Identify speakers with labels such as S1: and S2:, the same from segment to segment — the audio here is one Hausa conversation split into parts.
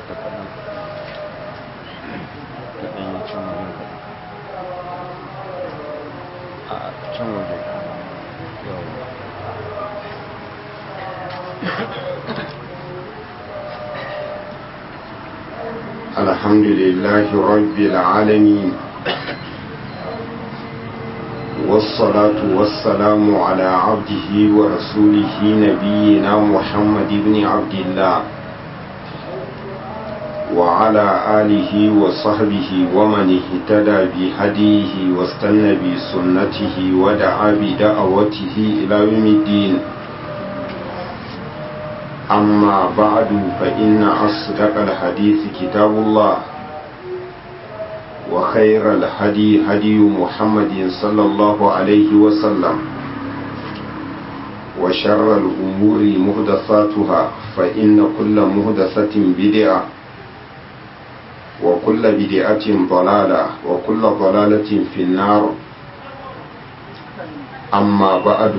S1: ta kaɗan ta ɗan yi can wajen kaɗan a can waje yawon
S2: الحمد لله رب العالمين والصلاة والسلام على عبده ورسوله نبينا محمد بن عبد الله وعلى آله وصحبه ومن اهتدى بهديه واستنى بسنته ودعا بدعوته إلى يوم الدين أما بعد فإن أصدق الحديث كتاب الله وخير الهدي هدي محمد صلى الله عليه وسلم وشر الأمور مهدثاتها فإن كل مهدثة بدعة وكل بدعة ضلالة وكل ضلالة في النار أما بعد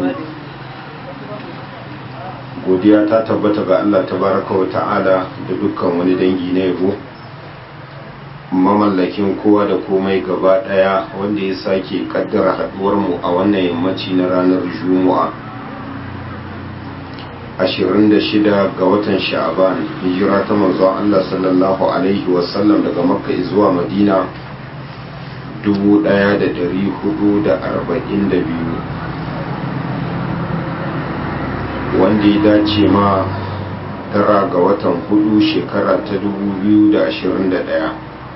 S2: godiya ta tabbata ga Allah tabaraka wa ta'ala da dukkan wani dangi na yabo mamallakin kowa da komai gaba daya wanda ya sake kaddara haduwar mu a wannan yammaci na ranar juma'a 26 ga watan sha'aban hijira ta manzon Allah sallallahu alaihi wasallam daga makka zuwa madina 1442 wanda ya dace ma tara ga watan hudu shekara ta 2021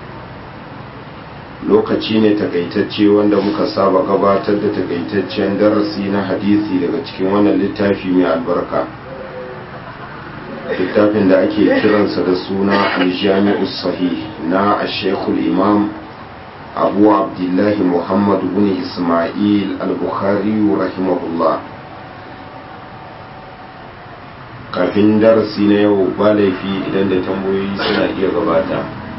S2: lokaci ne takaitacce wanda muka saba gabatar da takaitaccen darasi na hadisi daga cikin wannan littafi mai albarka littafin da ake kiransa da suna aljami'u sahih na ashekul imam abu abdullahi muhammadu bin ismail al-bukhari rahimahullah kafin darasi na yau ba laifi idan da tambayoyi suna iya gabata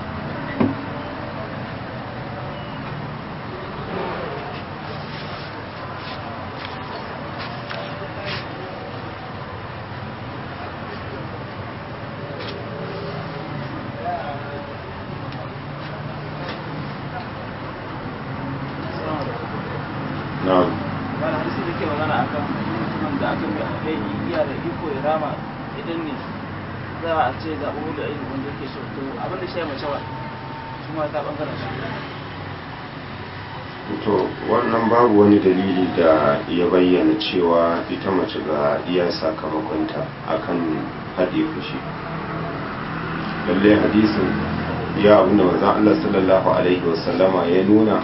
S2: na'am
S3: wani hadisi da ke magana akan mutumin da aka mai iya da iko ya rama idan ne za a ce ga uwu da aiki wanda yake so to abin da shi ya mace wa su ma ta bangaren su
S2: to wannan babu wani dalili da ya bayyana cewa ita mace ga iya sakamakonta akan haɗe fushi lalle hadisin ya abinda manzon Allah sallallahu alaihi wasallama ya nuna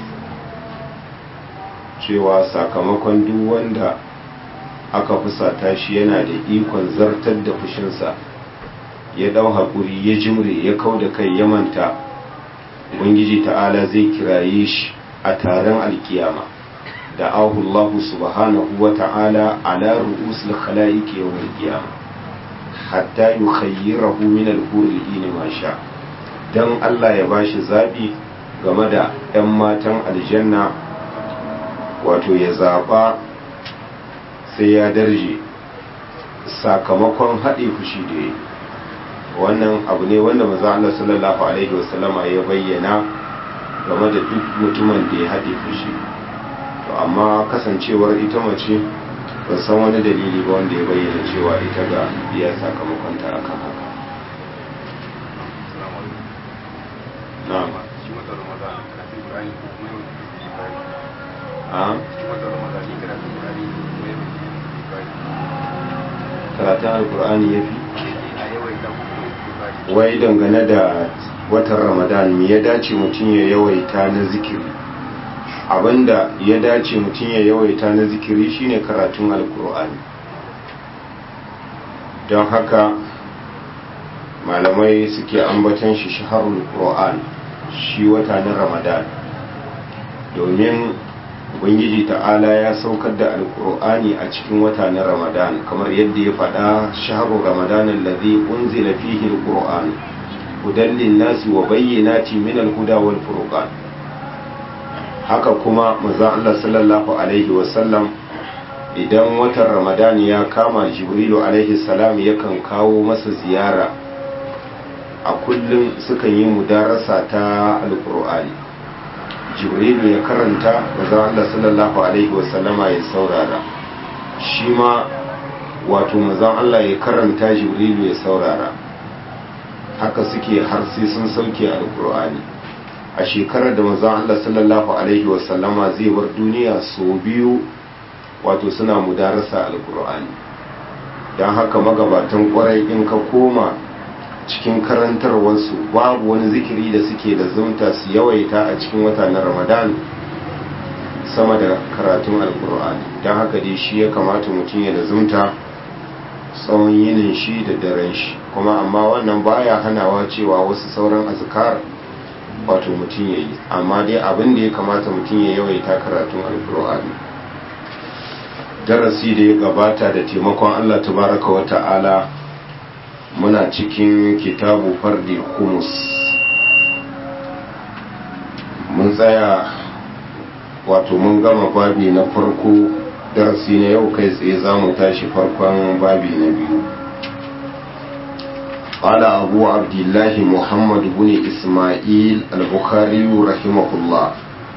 S2: cewa sakamakon duk wanda aka fusata shi yana da ikon zartar da fushinsa ya dau haƙuri ya jimre ya kau da kai ya manta ubangiji ta'ala zai kiraye shi a taron alkiyama da ahullahu subhanahu wa ta'ala ala ru'usul khala'iqi yawmal qiyamah hatta yukhayyirahu min al-hurri ma sha dan Allah ya bashi zabi game da 'yan matan aljanna wato ya zaba sai ya darje sakamakon haɗe fushi da yi wannan abu ne wanda maza Allah sallallahu alaihi wasallama ya bayyana game da duk mutumin da ya haɗe fushi to amma kasancewar ita mace ban san wani dalili ba wanda ya bayyana cewa ita ga iya sakamakon ta akan haka na'am
S4: shi wata ramadan kafin qur'ani ko kuma yau
S2: a
S4: shi wata ramadan ne karatun qur'ani ko kuma yau ibrahim
S2: karatun alkur'ani ya fi
S4: a yawaita ko kuma ibrahim
S2: wai dangane da watan ramadan me ya dace mutum ya yawaita na zikiri abinda ya dace mutum ya yawaita na zikiri shine karatun alkur'ani don haka malamai suke ambatan shi shaharul qur'an shi wata na ramadan domin ubangiji ta'ala ya saukar da alkur'ani a cikin wata na ramadan kamar yadda ya faɗa shaharu ramadan allazi unzila fihi alqur'an hudan linnasi wa bayyinati min alhuda wal furqan haka kuma manzo Allah sallallahu alaihi wasallam idan watan ramadan ya kama jibrilu alaihi salam yakan kawo masa ziyara a kullum sukan yi mudarasa ta alkur'ani jibrilu ya karanta manzon Allah sallallahu alaihi wasallama ya saurara shi ma wato manzon Allah ya karanta jibrilu ya saurara haka suke har sai sun sauke alkur'ani a shekarar da manzon Allah sallallahu alaihi wasallama zai bar duniya sau biyu wato suna mudarasa alkur'ani don haka magabatan kwarai in ka koma cikin karantarwarsu babu wani zikiri da suke da zumta su yawaita a cikin wata na ramadan sama da karatun alkur'ani don haka dai shi ya kamata mutum ya da zumta tsawon yinin shi da daren shi kuma amma wannan baya hanawa cewa wasu sauran azkar wato mutum ya yi amma dai abin da ya kamata mutum ya yawaita karatun alkur'ani darasi da ya gabata da taimakon allah tabaraka wa ta'ala muna cikin kitabu fardi humus mun tsaya wato mun gama babi na farko darasi na yau kai tsaye za mu tashi farkon babi na biyu قال أبو عبد الله محمد بن إسماعيل البخاري رحمه الله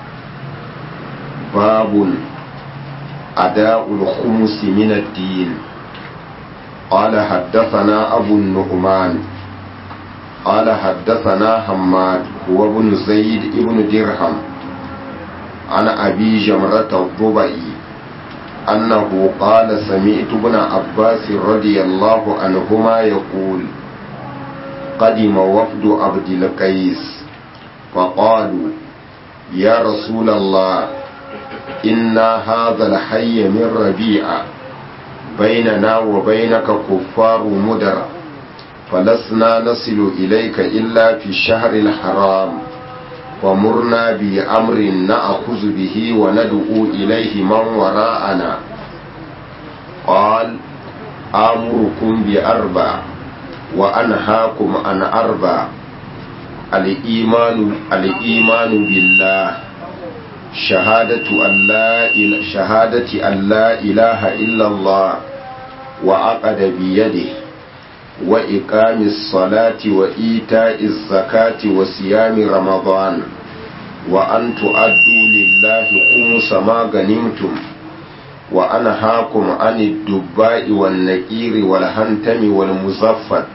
S2: باب أداء الخمس من الدين قال حدثنا أبو النعمان قال حدثنا حماد هو ابن زيد ابن درهم عن أبي جمرة الضبعي أنه قال سمعت ابن عباس رضي الله عنهما يقول قدم وفد عبد القيس فقالوا يا رسول الله إنا هذا الحي من ربيعه بيننا وبينك كفار مدر فلسنا نصل إليك إلا في الشهر الحرام ومرنا بأمر نأخذ به وندعو إليه من وراءنا قال آمركم بأربع وأنهاكم عن أربع الإيمان الإيمان بالله شهادة أن لا إله شهادة أن لا إله إلا الله وعقد بيده وإقام الصلاة وإيتاء الزكاة وصيام رمضان وأن تؤدوا لله خمس ما غنمتم وأنهاكم عن الدباء والنكير والهنتم والمزفت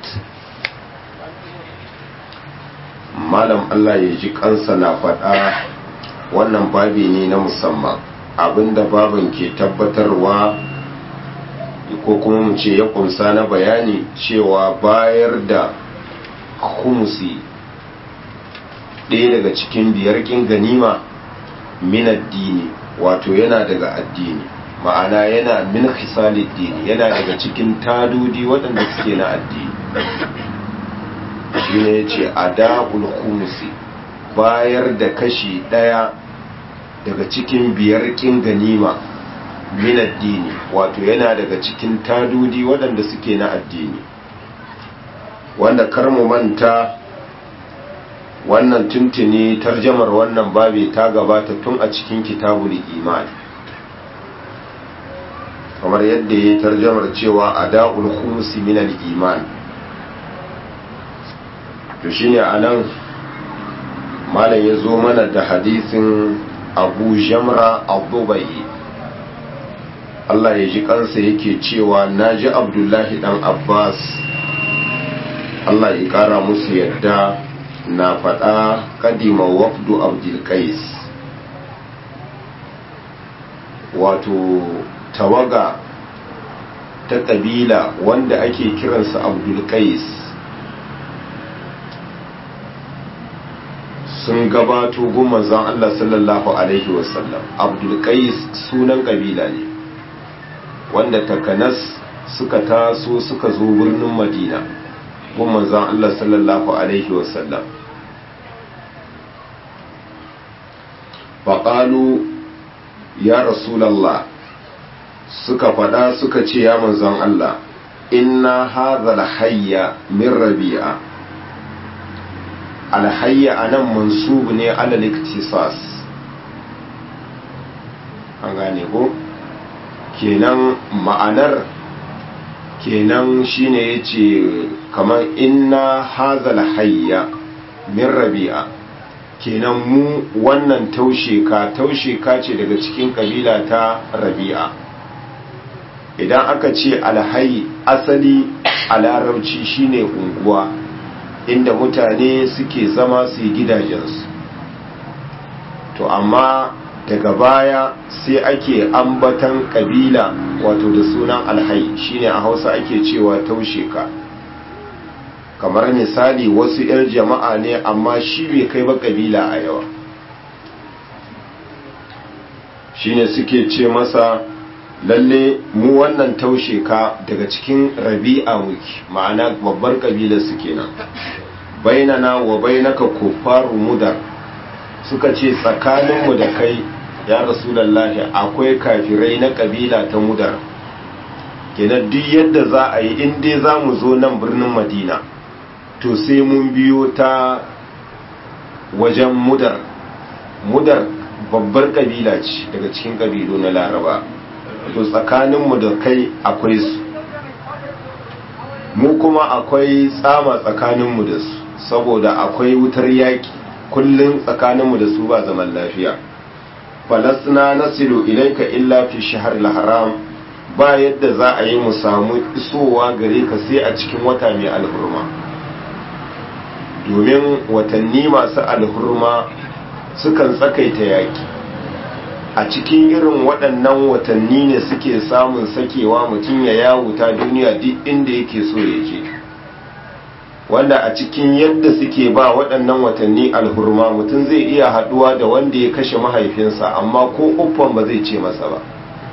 S2: malam Allah ya ji kansa na faɗa wannan babi ne na musamman abinda babin ke tabbatarwa ko kuma mu ce ya kunsa na bayani cewa bayar da humusi ɗaya daga cikin biyar kin ganima min addini wato yana daga addini ma'ana yana min khisalid dini yana daga cikin tadudi waɗanda suke na addini shi ne ya ce adabul humusi bayar da kashi ɗaya daga cikin biyar kin ganima min addini wato yana daga cikin tadudi waɗanda suke na addini wanda kar mu manta wannan tuntuni tarjamar wannan babi ta gabata tun a cikin kitabul imani kamar yadda ya tarjamar cewa ada'ul khumsi min al-iman to shine anan malam ya zo mana da hadisin abu jamra abubai Allah ya ji kansa yake cewa na ji abdullahi dan abbas Allah ya kara musu yadda na faɗa kadima wafdu abdulkais wato tawaga ta ƙabila wanda ake kiransa abdulkais sun gabato gumazan Allah sallallahu Alaihi wasallam abdulkais sunan ƙabila ne wanda takanas suka taso suka zo birnin madina gumazan Allah sallallahu Alaihi wasallam faƙalu ya rasulallah suka faɗa suka ce ya manzon Allah inna hadhal hayya min rabi'a alhayya anan mansub ne alal iktisas an gane ko kenan ma'anar kenan shine yace kamar inna hazal hayya min rabi'a kenan mu wannan taushe ka taushe ka ce daga cikin kabila ta rabi'a idan aka ce alhayi asali a larabci shine unguwa inda mutane suke zama su yi gidajensu to amma daga baya sai ake ambatan kabila wato da sunan alhayi shine a hausa ake cewa taushe ka kamar misali wasu 'yan jama'a ne amma shi bai kai ba kabila a yawa shine suke ce masa lalle mu wannan taushe ka daga cikin rabi'a muke ma'ana babbar kabilar su kenan bainana wa bainaka kuffaru mudar suka ce tsakaninmu da kai ya rasulallahi akwai kafirai na kabila ta mudar kenan duk yadda za a yi in dai za mu zo nan birnin madina to sai mun biyo ta wajen mudar mudar babbar kabila ce daga cikin kabilu na laraba to tsakaninmu da kai akwai su mu kuma akwai tsama tsakaninmu da su saboda akwai wutar yaƙi kullum tsakaninmu da su ba zaman lafiya falasna nasilu ilaika illa fi shahar haram ba yadda za a yi mu samu isowa gare ka sai a cikin wata mai alhurma domin watanni masu alhurma sukan tsakaita yaƙi a cikin irin waɗannan watanni ne suke samun sakewa mutum ya yawuta duniya duk inda yake so ya je wanda a cikin yadda suke ba waɗannan watanni alhurma mutum zai iya haɗuwa da wanda ya kashe mahaifinsa amma ko uffan ba zai ce masa ba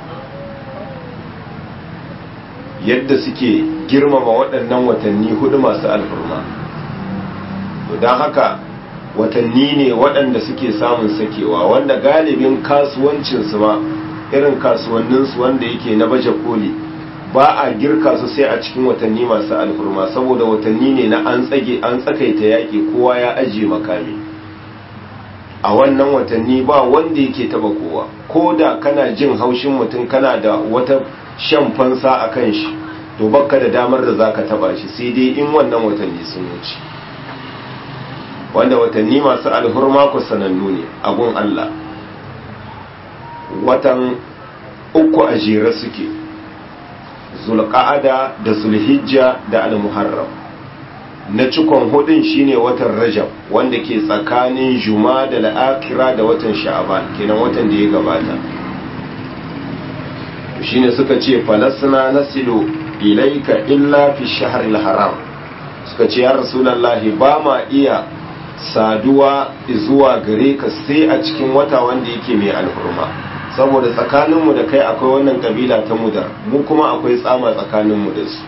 S2: yadda suke girmama waɗannan watanni hudu masu alhurma don haka watanni ne waɗanda suke samun sakewa wanda galibin kasuwancinsu ma irin kasuwanninsu wanda yake na baje koli ba a girka su sai a cikin watanni masu alfurma saboda watanni ne na an tsage an tsakaita yaƙi kowa ya ajiye makami a wannan watanni ba wanda yake taba kowa ko da kana jin haushin mutum kana da wata shan fansa a kan shi to bakka da damar da za ka taba shi sai dai in wannan watanni sun wuce wanda watanni masu alhurma ku sanannu ne a gun Allah watan uku a jere suke zulqa'ada da zulhijja da almuharram na cikon hudun shine watan rajab wanda ke tsakanin juma da la'akira da watan sha'aban kenan watan da ya gabata shine suka ce falasna nasilu ilaika illa fi shahril haram suka ce ya rasulullahi ba ma iya saduwa zuwa gare ka sai a cikin wata wanda yake mai alhurma saboda tsakaninmu da kai akwai wannan kabila ta mudar mu kuma akwai tsama tsakaninmu da su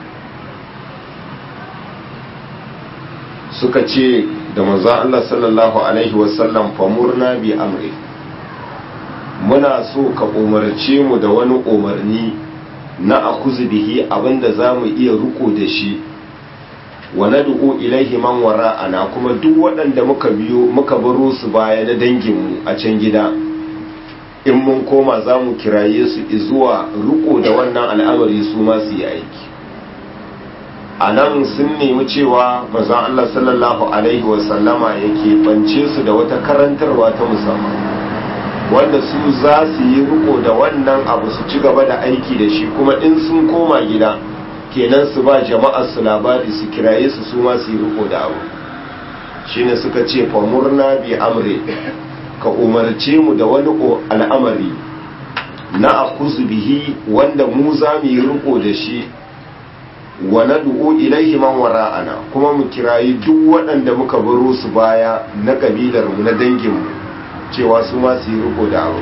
S2: suka ce da manzon Allah sallallahu alaihi wasallam famurna bi amri muna so ka umarce mu da wani umarni na akuzu bihi abinda za mu iya riko da shi wa nad'u ilaihi man wara'ana kuma duk waɗanda muka biyo muka baro su baya na danginmu a can gida in mun koma za mu kiraye su zuwa riko da wannan al'amari su ma su yi aiki a nan sun nemi cewa mazan Allah sallallahu alaihi wasallama yake bance su da wata karantarwa ta musamman wanda su za su yi riko da wannan abu su ci gaba da aiki da shi kuma in sun koma gida kenan su ba jama'ar su labari su kiraye su su ma su yi riko da abu shine suka ce famurna bi amre ka umarce mu da wani al'amari na akuzu bihi wanda mu za mu yi riko da shi wa nad'u ilaihi man wara'ana kuma mu kirayi duk waɗanda muka baro su baya na kabilar mu na dangin mu cewa su ma su yi riko da abu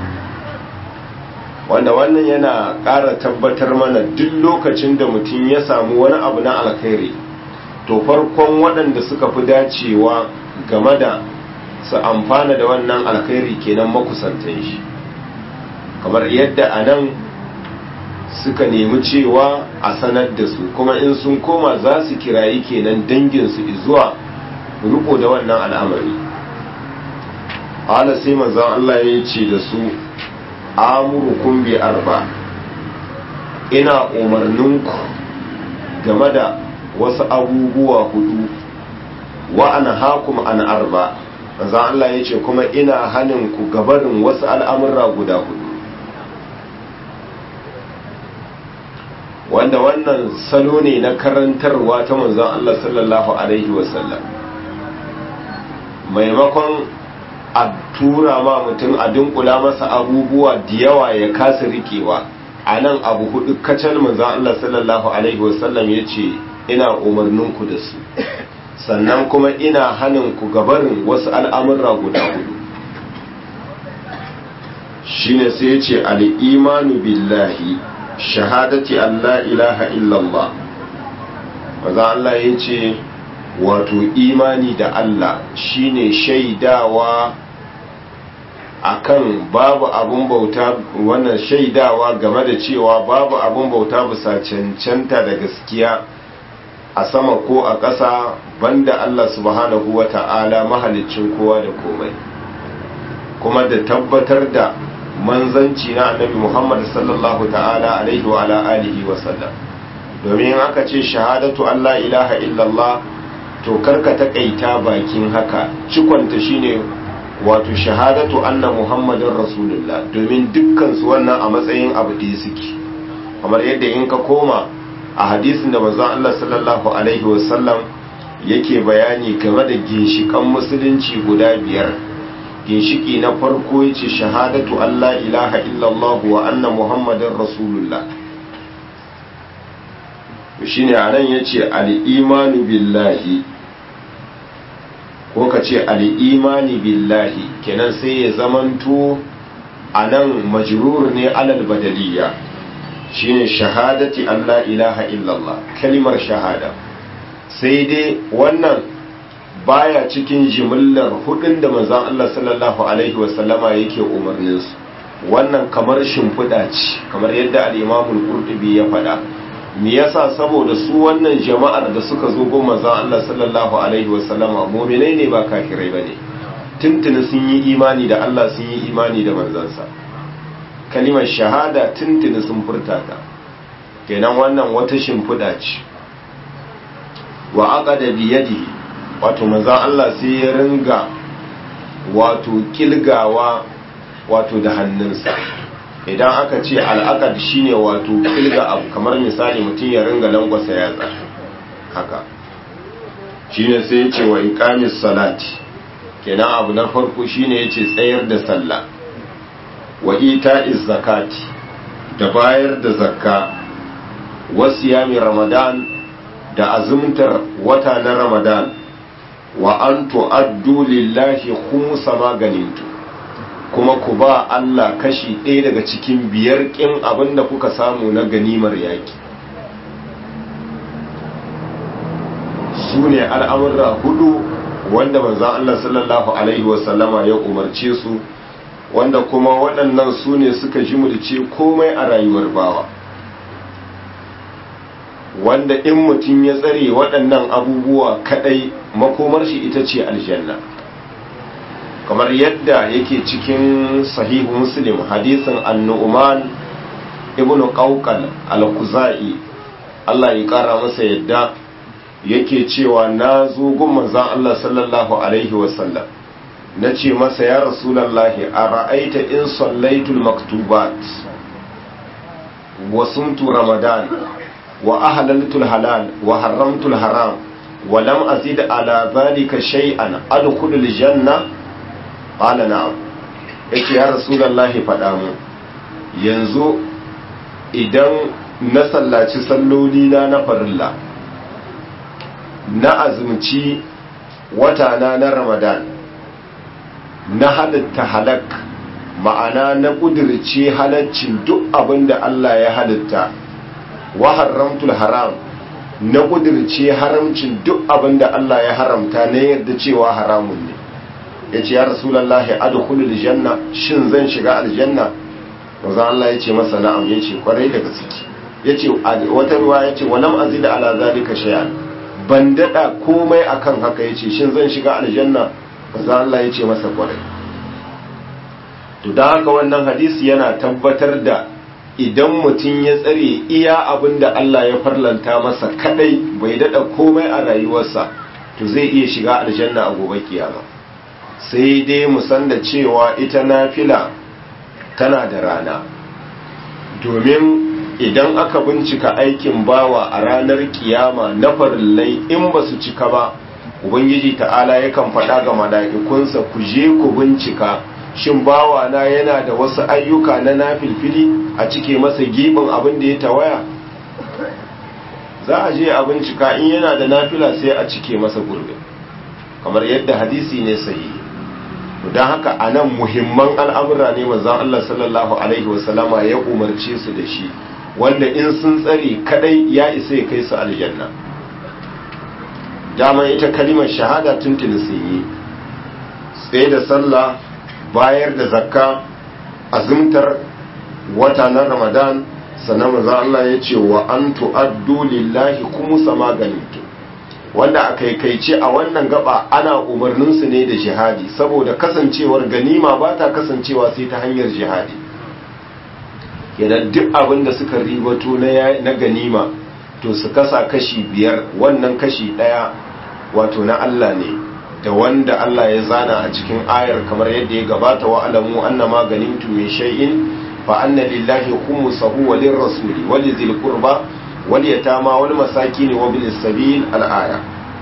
S2: wanda wannan yana ƙara tabbatar mana duk lokacin da mutum ya samu wani abu na alkhairi to farkon waɗanda suka fi dacewa game da su amfana da wannan alkhairi kenan makusantan shi kamar yadda a nan suka nemi cewa a sanar da su kuma in sun koma za su kirayi kenan danginsu zuwa riko da wannan al'amari hala sai manzan Allah ya ce da su amurukum bi arba ina umarninku game da wasu abubuwa hudu wa an hakum an arba manzon Allah ya ce kuma ina hanin ku gabarin wasu al'amurra guda hudu wanda wannan salo ne na karantarwa ta manzon Allah sallallahu alaihi wasallam maimakon a tura ma mutum a dunkula masa abubuwa da yawa ya kasa rikewa a nan abu hudu kacal manzon Allah sallallahu alaihi wasallam ya ce ina umarninku da su sannan kuma ina hanin ku gabarin wasu al'amurra guda hudu shine sai ya ce al'imanu billahi shahadati Allah ilaha illallah maza Allah ya ce wato imani da Allah shine shaidawa akan babu abun bauta wannan shaidawa game da cewa babu abun bauta bisa cancanta da gaskiya a sama ko a ƙasa banda Allah subhanahu wa ta'ala mahalicin kowa da komai kuma da tabbatar da manzanci na annabi Muhammad sallallahu ta'ala alaihi wa ala alihi wa sallam domin aka ce shahadatu Allah ilaha illallah to karka takaita bakin haka cikonta shine wato shahadatu anna muhammadin rasulullah domin dukkan su wannan a matsayin abu da suke kamar yadda in ka koma a hadisin da manzon Allah sallallahu alaihi wa sallam yake bayani game da ginshikan musulunci guda biyar ginshiki na farko yace shahadatu Allah ilaha illallah wa anna muhammadin rasulullah shine anan yace al-imanu billahi ko ka ce al-imani billahi kenan sai ya zamanto anan majrur ne alal badaliya shine shahadati Allah ilaha illallah kalimar shahada sai dai wannan baya cikin jimillar hudun da manzon Allah sallallahu alaihi wasallama yake umarnin su wannan kamar shimfiɗa ce kamar yadda al-Imam al-Qurtubi ya faɗa me yasa saboda su wannan jama'ar da suka zo gon manzon Allah sallallahu alaihi wasallama mu'minai ne ba kafirai bane tuntuni sun yi imani da Allah sun yi imani da manzansa kalimar shahada tuntuni sun furta ta kenan wannan wata shimfiɗa ce wa aqada bi yadihi wato manzon Allah sai ya ringa wato kilgawa wato da hannunsa idan aka ce al'aqad shine wato kilga abu kamar misali mutum ya ringa langwasa yatsa haka shine sai ya ce wa iqamis salati kenan abu na farko shine yace tsayar da sallah wa ita'iz zakati da bayar da zakka wasiyami ramadan da azumtar wata na ramadan wa an tu'addu lillahi khumsa ma ganimtu kuma ku ba Allah kashi ɗaya daga cikin biyar ƙin abin da kuka samu na ganimar yaƙi su ne al'amurra hudu wanda manzan Allah sallallahu Alaihi wasallama ya umarce su wanda kuma waɗannan su ne suka jimulce komai a rayuwar bawa wanda in mutum ya tsare waɗannan abubuwa kaɗai makomar shi ita ce aljanna kamar yadda yake cikin sahihu muslim hadisin annu'uman ibnu qawqal al-khuzai Allah ya kara masa yadda yake cewa na zo gun manzon Allah sallallahu alaihi wasallam nace masa ya rasulullahi ara'aita in sallaitul maktubat wa sumtu ramadan wa ahlaltul halal wa haramtul haram wa lam azid ala dhalika shay'an adkhulul janna qala na'am yace ya rasulullahi faɗa mu yanzu idan na sallaci salloli na na farilla na azumci wata na na ramadan na halitta halak ma'ana na kudirce halaccin duk abin da Allah ya halitta wa haramtul haram na kudirce haramcin duk abin da Allah ya haramta na yadda cewa haramun ne ya ce ya rasulallahi adkhulul janna shin zan shiga aljanna manzo Allah ya ce masa na'am ya ce kwarai da gaske ya ce wata ruwa ya ce walam azida ala zalika shay'an ban dada komai akan haka ya ce shin zan shiga aljanna manzo Allah ya ce masa kwarai to dan haka wannan hadisi yana tabbatar da idan mutum ya tsare iya abin da Allah ya farlanta masa kadai bai dada komai a rayuwarsa to zai iya shiga aljanna a gobe kiyama sai dai mu san da cewa ita nafila tana da rana domin idan aka bincika aikin bawa a ranar kiyama na farillai in ba su cika ba ubangiji ta'ala yakan faɗa ga mala'ikunsa ku je ku bincika shin bawa na yana da wasu ayyuka na nafilfili a cike masa gibin abin da ya tawaya za a je a bincika in yana da nafila sai a cike masa gurbin kamar yadda hadisi ne sahihi don haka a nan muhimman al'amura ne manzan Allah sallallahu Alaihi wasallama ya umarce su da shi wanda in sun tsare kadai ya isa ya kai su aljanna dama ita kalimar shahada tuntuni sun yi tsaye da sallah bayar da zakka azumtar wata na ramadan sannan manzan Allah ya ce wa an tu'addu lillahi kuma sama ganintu wanda a kaikaice a wannan gaba ana umarninsu ne da jihadi saboda kasancewar ganima ba ta kasancewa sai ta hanyar jihadi kenan duk abin da suka ribato na ganima to su kasa kashi biyar wannan kashi ɗaya wato na Allah ne da wanda Allah ya zana a cikin ayar kamar yadda ya gabata wa alamu annama ganimtu min shay'in fa anna lillahi khumsahu wa lirrasuli wa lizil qurba wal yatama wal masakin wa bil sabil al aya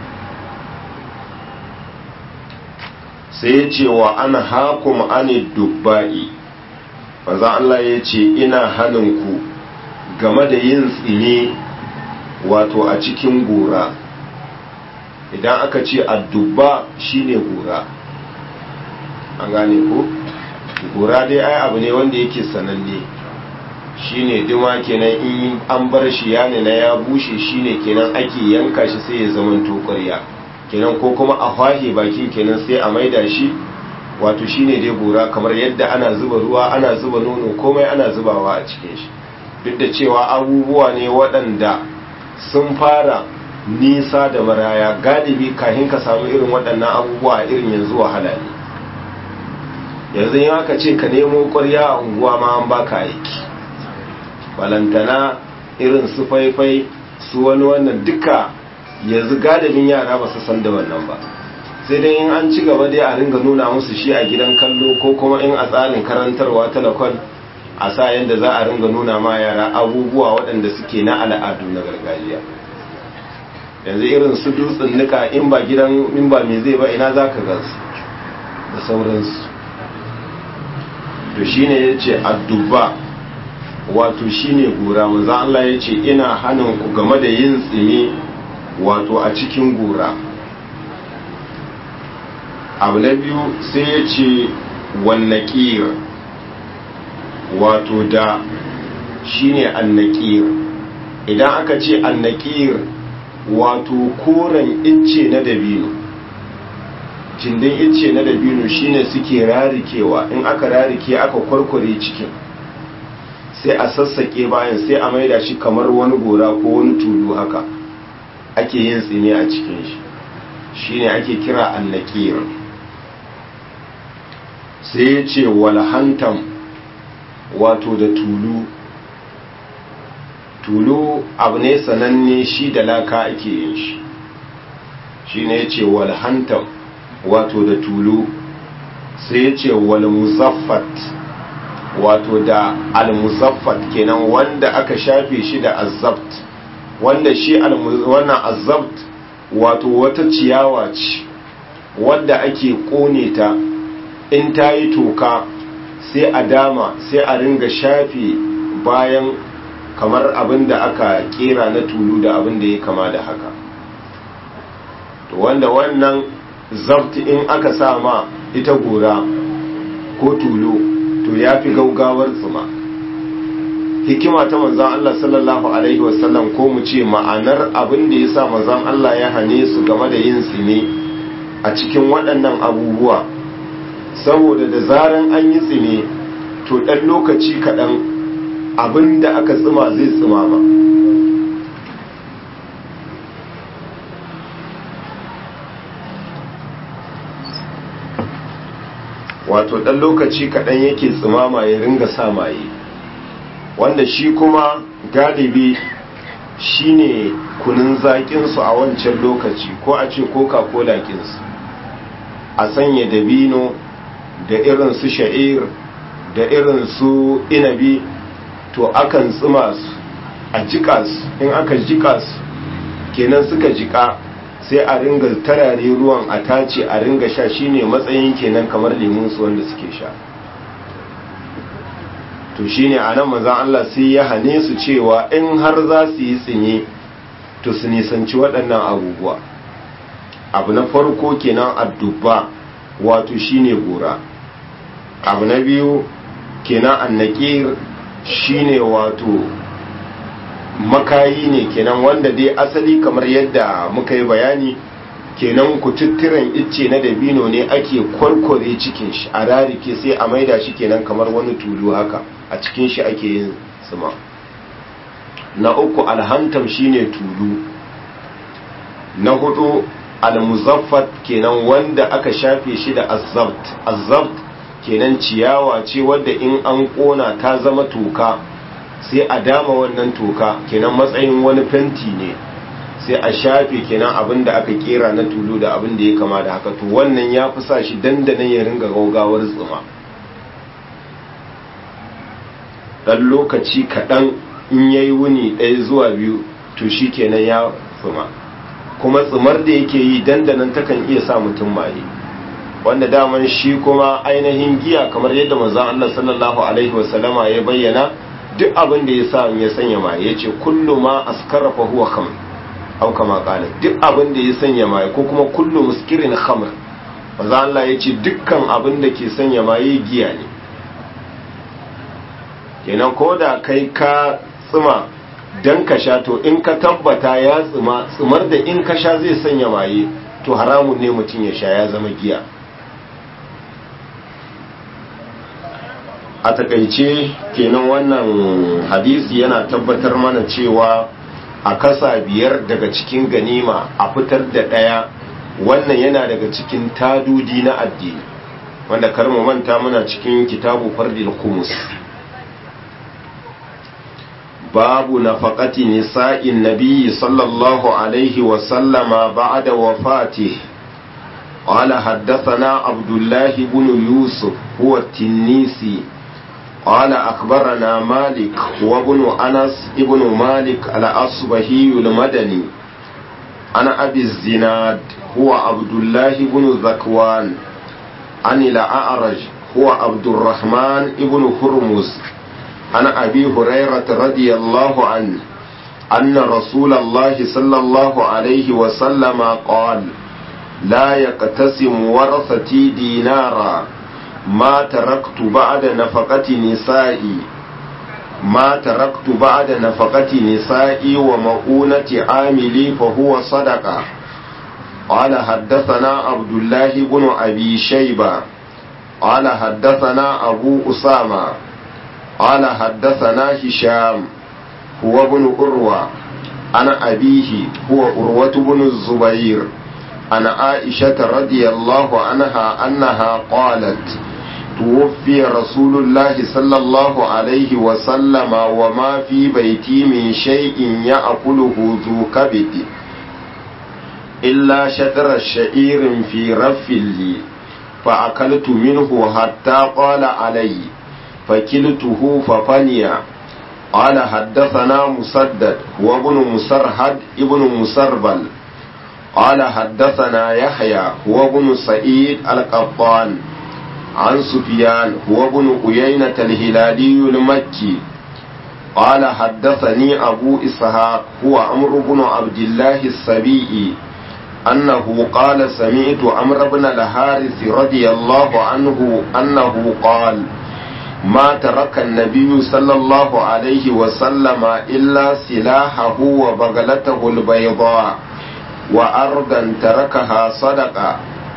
S2: sai ya ce wa ana hakum ani dubba'i manzo Allah ya ce ina hanin ku game da yin tsine wato a cikin gora idan aka ce addubba shine gora an gane ko gora dai ai abu ne wanda yake sananne shine duma kenan in an bar shi ya na ya bushe shine kenan ake yanka shi sai ya zama ƙwarya kenan ko kuma a hwahe bakin kenan sai a maida shi wato shine dai gora kamar yadda ana zuba ruwa ana zuba nono komai ana zubawa a cikin shi duk da cewa abubuwa ne waɗanda sun fara nisa da maraya galibi kahin ka samu irin waɗannan abubuwa irin yanzu wahala ne yanzu yin aka ce ka nemo ƙwarya a unguwa ma an baka aiki balantana irin su faifai su wani wannan duka yanzu galibin yara ba su san da wannan ba sai dai in an ci gaba dai a ringa nuna musu shi a gidan kallo ko kuma in a tsarin karantarwa talakon a sa yadda za a ringa nuna ma yara abubuwa waɗanda suke na al'adu na gargajiya yanzu irin su dutsen nika in ba gidan in ba me zai ba ina za ka gansu da sauransu to shine ya ce addubba wato shine gora maza Allah ya ce ina hannun ku game da yin tsimi wato a cikin gora abu na biyu sai ya ce wannakir wato da shine annakir idan aka ce annakir wato koren icce na dabino cindin icce na dabino shine suke rarikewa in aka rarike aka kwarkware cikin sai a sassake bayan sai a maida shi kamar wani gora ko wani tulu haka ake yin tsini a cikin shi shine ake kira annakir sai ya ce walhantam wato da tulu tulu abu ne sananne shi da laka ake yin shi shi ne ya ce walhantam wato da tulu sai ya ce walmuzaffat wato da almuzaffat kenan wanda aka shafe shi da azabt wanda shi wannan azabt wato wata ciyawa ce wadda ake kone ta in ta yi toka sai a dama sai a ringa shafe bayan kamar abin da aka kera na tulu da abin da ya kama da haka to wanda wannan zabti in aka sa ma ita gora ko tulu to ya fi gaugawar tsuma hikima ta manzan Allah sallallahu Alaihi wasallam ko mu ce ma'anar abin da ya sa manzan Allah ya hane su game da yin tsime a cikin waɗannan abubuwa saboda da zaran an yi tsime to ɗan lokaci kaɗan abin da aka tsima zai tsima ba wato ɗan lokaci kaɗan yake tsimama ya ringa sa maye wanda shi kuma galibi shine kunun zaƙinsu a wancan lokaci ko a ce coca-cola kinsu a sanya dabino da irin su sha'ir da irin su inabi to akan tsima su a jika su in aka jika su kenan suka jika sai a ringa tarare ruwan a tace a ringa sha shine matsayin kenan kamar lemun su wanda suke sha to shine a nan manzan Allah sai ya hane su cewa in har za su yi tsinye to su nisanci waɗannan abubuwa abu na farko kenan addubba wato shine gora abu na biyu kenan annakir shine wato makayi ne kenan wanda dai asali kamar yadda muka yi bayani kenan kututturen icce na dabino ne ake kwarkware cikin shi a rarike sai a maida shi kenan kamar wani tulu haka a cikin shi ake yin tsima na uku alhantam shine tulu na hudu almuzaffat kenan wanda aka shafe shi da azzabt azzabt kenan ciyawa ce wadda in an kona ta zama toka sai a dama wannan toka kenan matsayin wani fenti ne sai a shafe kenan abin da aka kera na tulu da abin da ya kama da haka to wannan ya fi sa shi dandanan ya ringa gaugawar tsuma dan lokaci kaɗan in ya yi wuni ɗaya zuwa biyu to shi kenan ya tsuma kuma tsumar da yake yi dandanan takan iya sa mutum maye wanda daman shi kuma ainihin giya kamar yadda manzon Allah sallallahu alaihi wasallama ya bayyana duk abin da ya sa ya sanya maye yace kullu ma askara fa huwa khamr au kama qala duk abin da ya sanya maye ko kuma kullu muskirin khamr manzon Allah yace dukkan abin da ke sanya maye giya ne kenan koda kai ka tsima dan ka sha to in ka tabbata ya tsima tsimar da in ka sha zai sanya maye to haramun ne mutum ya sha ya zama giya a takaice kenan wannan hadisi yana tabbatar mana cewa a kasa biyar daga cikin ganima a fitar da ɗaya wannan yana daga cikin tadudi na addini wanda karmu manta muna cikin kitabu fardil kumus babu nafaqati nisa'in nabiyyi sallallahu alaihi wa sallama ba'da wafatihi قال حدثنا عبد الله بن يوسف هو التنيسي قال أخبرنا مالك وابن أنس ابن مالك الأصبهي المدني أنا أبي الزناد هو عبد الله بن ذكوان عن الأعرج هو عبد الرحمن ابن هرمز عن أبي هريرة رضي الله عنه أن رسول الله صلى الله عليه وسلم قال لا يقتسم ورثتي دينارا ما تركت بعد نفقة نسائي ما تركت بعد نفقة نسائي ومؤونة عاملي فهو صدقة قال حدثنا عبد الله بن أبي شيبة قال حدثنا أبو أسامة قال حدثنا هشام هو ابن أروى أنا أبيه هو أروة بن الزبير عن عائشة رضي الله عنها أنها قالت توفي رسول الله صلى الله عليه وسلم وما في بيتي من شيء يأكله ذو كبد إلا شطر الشعير في رف لي فأكلت منه حتى قال علي فكلته ففني قال حدثنا مسدد وابن مسرهد ابن مسربل قال حدثنا يحيى هو ابن سعيد القطان عن سفيان هو ابن عيينة الهلالي المكي قال حدثني أبو إسحاق هو عمرو بن عبد الله السبيعي أنه قال سمعت عمرو بن الحارث رضي الله عنه أنه قال ما ترك النبي صلى الله عليه وسلم إلا سلاحه وبغلته البيضاء وأرضا تركها صدقة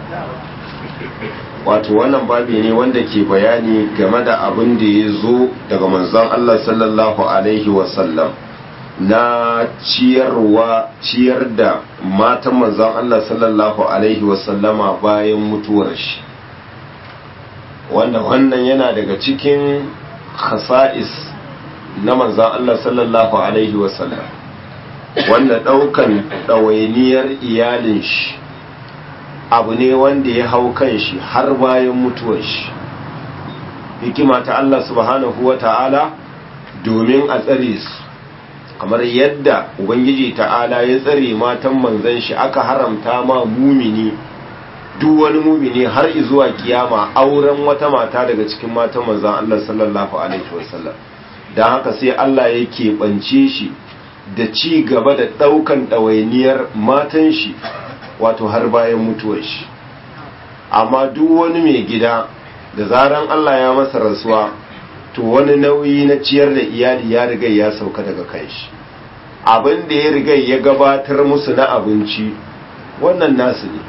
S2: wato wannan babi ne wanda ke bayani game da abin da ya zo daga manzon Allah sallallahu alaihi wasallam na ciyarwa ciyar da matan manzon Allah sallallahu alaihi wasallama bayan mutuwar shi wanda wannan yana daga cikin khasa'is na manzan Allah sallallahu alaihi wasallam wanda ɗaukan ɗawainiyar iyalin shi abu ne wanda ya hau kan shi har bayan mutuwar shi hikima ta Allah subhanahu wa ta'ala domin a tsare su kamar yadda ubangiji ta'ala ya tsare matan manzan shi aka haramta ma mumini duk wani mumini har zuwa kiyama auren wata mata daga cikin matan manzan Allah sallallahu alaihi wasallam don haka sai Allah ya keɓance shi da ci gaba da ɗaukan ɗawainiyar matan shi wato har bayan mutuwar shi amma duk wani mai gida da zaran Allah ya masa rasuwa to wani nauyi na ciyar da iyali ya riga ya sauka daga kan shi abin da ya riga ya gabatar musu na abinci wannan nasu ne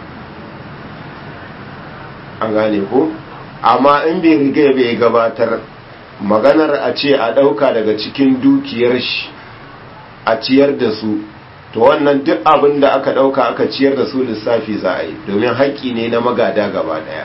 S2: an gane ko amma in bai riga bai gabatar maganar a ce a ɗauka daga cikin dukiyar shi a ciyar da su to wannan duk abin da aka ɗauka aka ciyar da su lissafi za a yi domin haƙƙi ne na magada gaba ɗaya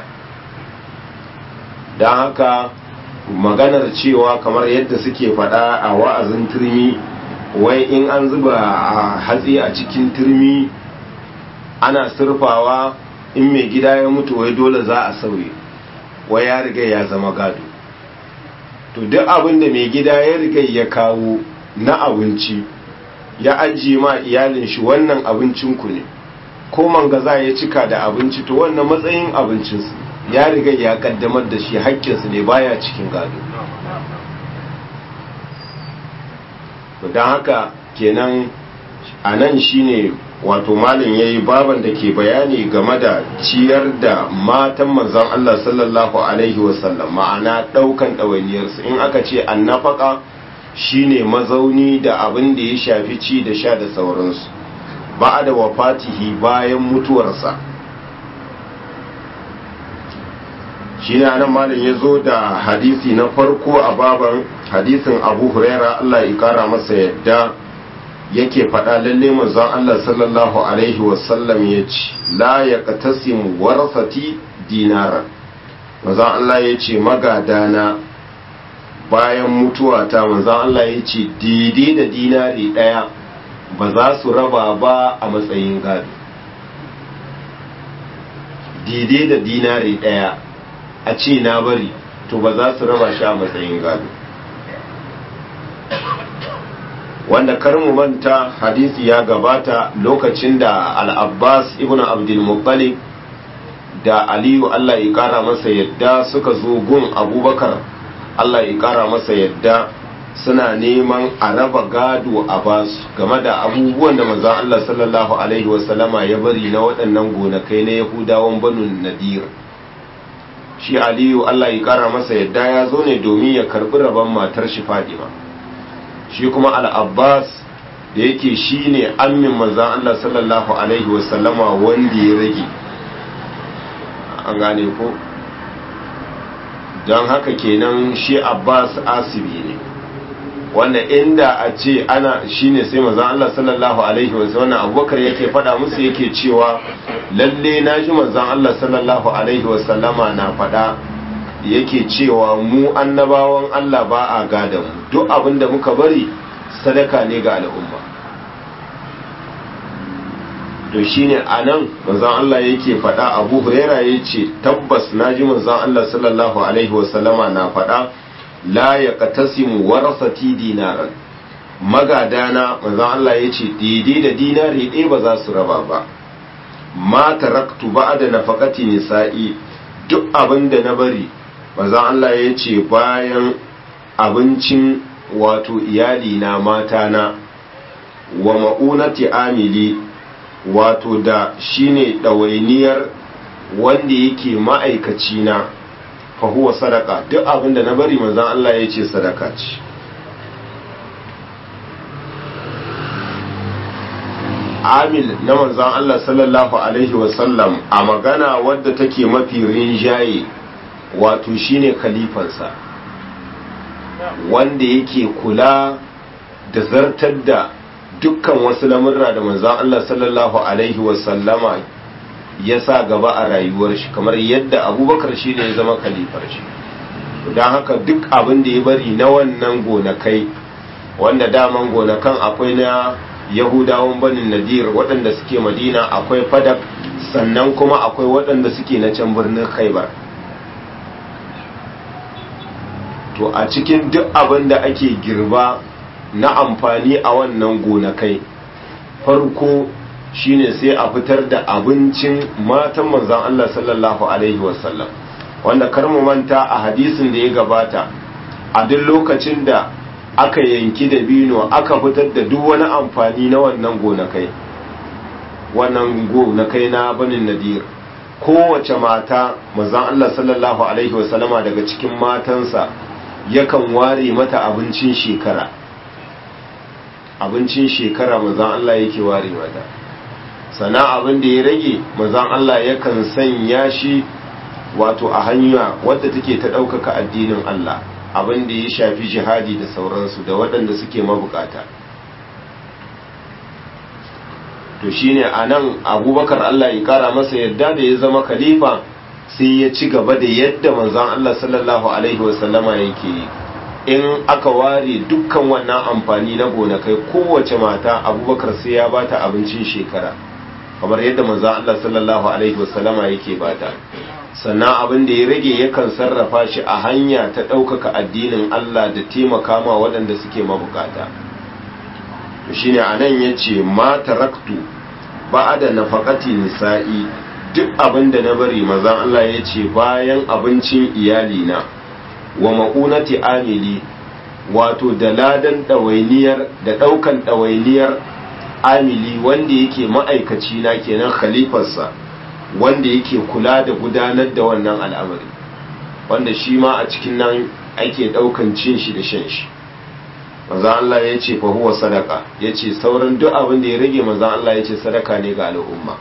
S2: don haka maganar cewa kamar yadda suke faɗa a wa'azin turmi wai in an zuba a hatsi a cikin turmi ana surfawa in mai gida ya mutu wai dole za a sauye wai ya riga ya zama gado to duk abin da mai gida ya riga ya kawo na abinci ya ajiye ma iyalin shi wannan abincinku ne ko mangaza ya cika da abinci to wannan matsayin abincinsu ya riga ya kaddamar da shi haƙƙinsu ne baya cikin gado don haka kenan a nan shine wato malin ya yi baban da ke bayani game da ciyar da matan manzan Allah sallallahu Alaihi wasallam ma'ana ɗaukan ɗawainiyarsu in aka ce an nafaka shine mazauni da abin da ya shafi ci da sha da sauransu ba da wafatihi bayan mutuwarsa shi ne anan malin ya zo da hadisi na farko a baban hadisin abu huraira Allah ya kara masa yadda yake faɗa lalle manzon Allah sallallahu alaihi wasallam ya ce la ya qatasimu warasati dinaran manzon Allah ya ce magadana bayan mutuwa ta manzon Allah ya ce daidai da dinari ɗaya ba za su raba ba a matsayin gado daidai da dinari ɗaya a ce na bari to ba za su raba shi a matsayin gado wanda karmu manta hadisi ya gabata lokacin da al-abbas ibn abdulmuttalib da aliyu allah ya kara masa yadda suka zo gun abubakar allah ya kara masa yadda suna neman a raba gado a basu game da abubuwan da manzon allah sallallahu alaihi wasallama ya bari na waɗannan gonakai na yahudawan banu nadir shi aliyu allah ya kara masa yadda ya zo ne domin ya karbi rabon matar shi fadima shi kuma al'abbas da yake shi ne ammin manzan Allah sallallahu Alaihi wasallama wanda ya rage an gane ko don haka kenan shi abbas asibi ne wanda inda a ce ana shi ne sai manzan Allah sallallahu Alaihi wasallama abubakar yake fada musu yake cewa lalle na ji manzan Allah sallallahu Alaihi wasallama na fada yake cewa mu annabawan Allah ba a gada mu duk abin da muka bari sadaka ne ga al'umma to shine anan manzon Allah yake faɗa Abu Huraira yace tabbas naji manzon Allah sallallahu alaihi wasallama na faɗa la yaqtasimu warasati dinaran magadana manzon Allah yace daidai da dinari ɗaya ba za su raba ba ma taraktu ba'da nafaqati nisa'i duk abin da na bari manzon Allah ya ce bayan abincin wato iyali na mata na wa ma'unati amili wato da shine ɗawainiyar wanda yake ma'aikaci na fahuwa sadaka duk abin da na bari manzon Allah ya ce sadaka ce amil na manzon Allah sallallahu alaihi wasallam a magana wadda take mafi rinjaye wato shine khalifansa wanda yake kula da zartar da dukkan wasu lamurra da manzon Allah sallallahu alaihi wasallama ya sa gaba a rayuwar shi kamar yadda abubakar shi ne ya zama khalifar shi don haka duk abin da ya bari na wannan gonakai wanda daman gonakan akwai na yahudawan banin nadir waɗanda suke madina akwai fadak sannan kuma akwai waɗanda suke na can birnin khaibar to a cikin duk abin da ake girba na amfani a wannan gonakai farko shine sai a fitar da abincin matan manzan Allah sallallahu alaihi wasallam wanda kar mu manta a hadisin da ya gabata a duk lokacin da aka yanki da bino aka fitar da duk wani amfani na wannan gonakai wannan gonakai na banin nadir kowace mata manzan Allah sallallahu alaihi wasallama daga cikin matansa yakan ware mata abincin shekara abincin shekara manzan Allah yake ware mata sana abin da ya rage manzan Allah yakan sanya shi wato a hanya wadda take ta ɗaukaka addinin Allah abin da ya shafi jihadi da sauransu da waɗanda suke mabukata to shine a nan abubakar Allah ya kara masa yadda da ya zama khalifa sai ya ci gaba da yadda manzan Allah sallallahu alaihi wasallama yake yi in aka ware dukkan wannan amfani na gonakai kowace mata abubakar sai ya bata abincin shekara kamar yadda manzan Allah sallallahu alaihi wasallama yake bata sannan abin da ya rage yakan sarrafa shi a hanya ta ɗaukaka addinin Allah da taimaka ma waɗanda suke mabukata to shine anan yace ma taraktu ba'da nafaqati nisa'i duk abin da na bari mazan Allah yace bayan abincin iyali na wa ma'unati amili wato da ladan ɗawainiyar da ɗaukan ɗawainiyar amili wanda yake ma'aikaci na kenan khalifarsa wanda yake kula da gudanar da wannan al'amari wanda shi ma a cikin nan ake ɗaukan cin shi da shan shi maza Allah ya ce fa huwa sadaka ya ce sauran duk abin da ya rage maza Allah ya ce sadaka ne ga al'umma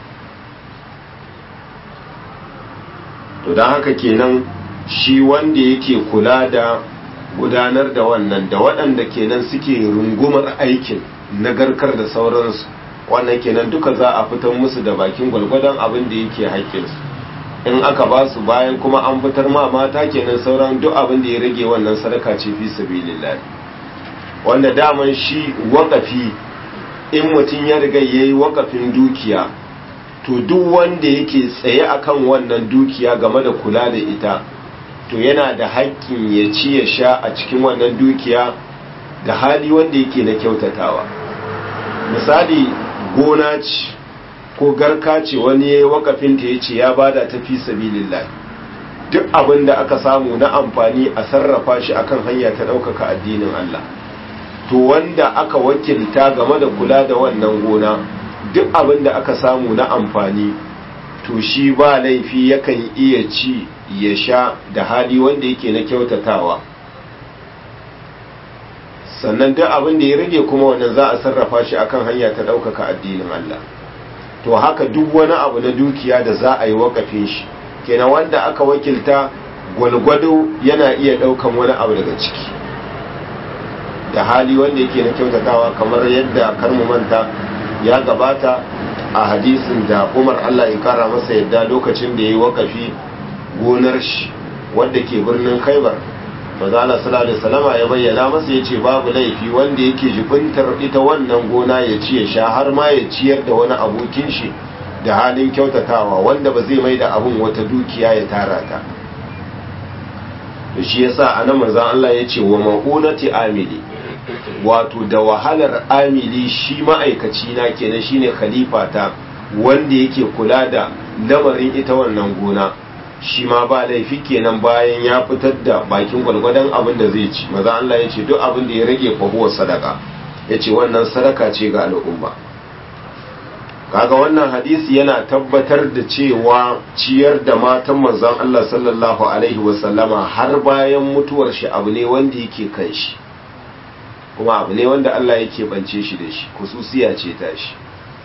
S2: to don haka kenan shi wanda yake kula da gudanar da wannan da waɗanda kenan suke rungumar aikin nagarkar da sauransu wannan kenan duka za a fitar musu da bakin gwalgwadon abin da yake haƙƙinsu in aka ba su bayan kuma an fitar ma mata kenan sauran duk abin da ya rage wannan sadaka ce fi sabilillah wanda daman shi waƙafi in mutum ya riga yayi waƙafin dukiya to duk wanda yake tsaye akan wannan dukiya game da kula da ita to yana da haƙƙin ya ci ya sha a cikin wannan dukiya da hali wanda yake na kyautatawa misali gona ce ko garka ce wani ya yi wakafinta ya ce ya bada ta fi sabilillah duk abin da aka samu na amfani a sarrafa shi akan hanya ta ɗaukaka addinin Allah to wanda aka wakilta game da kula da wannan gona duk abin da aka samu na amfani to shi ba laifi yakan iya ci ya sha da hali wanda yake na kyautatawa sannan duk abin da ya rage kuma wannan za a sarrafa shi akan hanya ta ɗaukaka addinin Allah to haka duk wani abu na dukiya da za a yi wakafin shi kenan wanda aka wakilta gwalgwado yana iya ɗaukan wani abu daga ciki da hali wanda yake na kyautatawa kamar yadda karmu manta ya gabata a hadisin da umar Allah ya kara masa yadda lokacin da ya yi wakafi gonar shi wadda ke birnin khaibar maza Allah sallallahu alaihi wasallama ya bayyana masa yace babu laifi wanda yake jibintar ita wannan gona ya ci ya sha har ma ya ciyar da wani abokin shi da halin kyautatawa wanda ba zai mai da abun wata dukiya ya tara ta to shi yasa anan manzo Allah yace wa ma'unati amili wato da wahalar amili shi ma'aikaci na kenan shine khalifa ta wanda yake kula da lamarin ita wannan gona shi ma ba laifi kenan bayan ya fitar da bakin gwalgwadon abin da zai ci maza Allah ya ce duk abin da ya rage fahuwar sadaka ya ce wannan sadaka ce ga al'umma kaga wannan hadisi yana tabbatar da cewa ciyar da matan manzon Allah sallallahu alaihi wasallama har bayan mutuwar shi abu ne wanda yake kan shi kuma abu ne wanda Allah yake bance shi da shi kususiya ce ta shi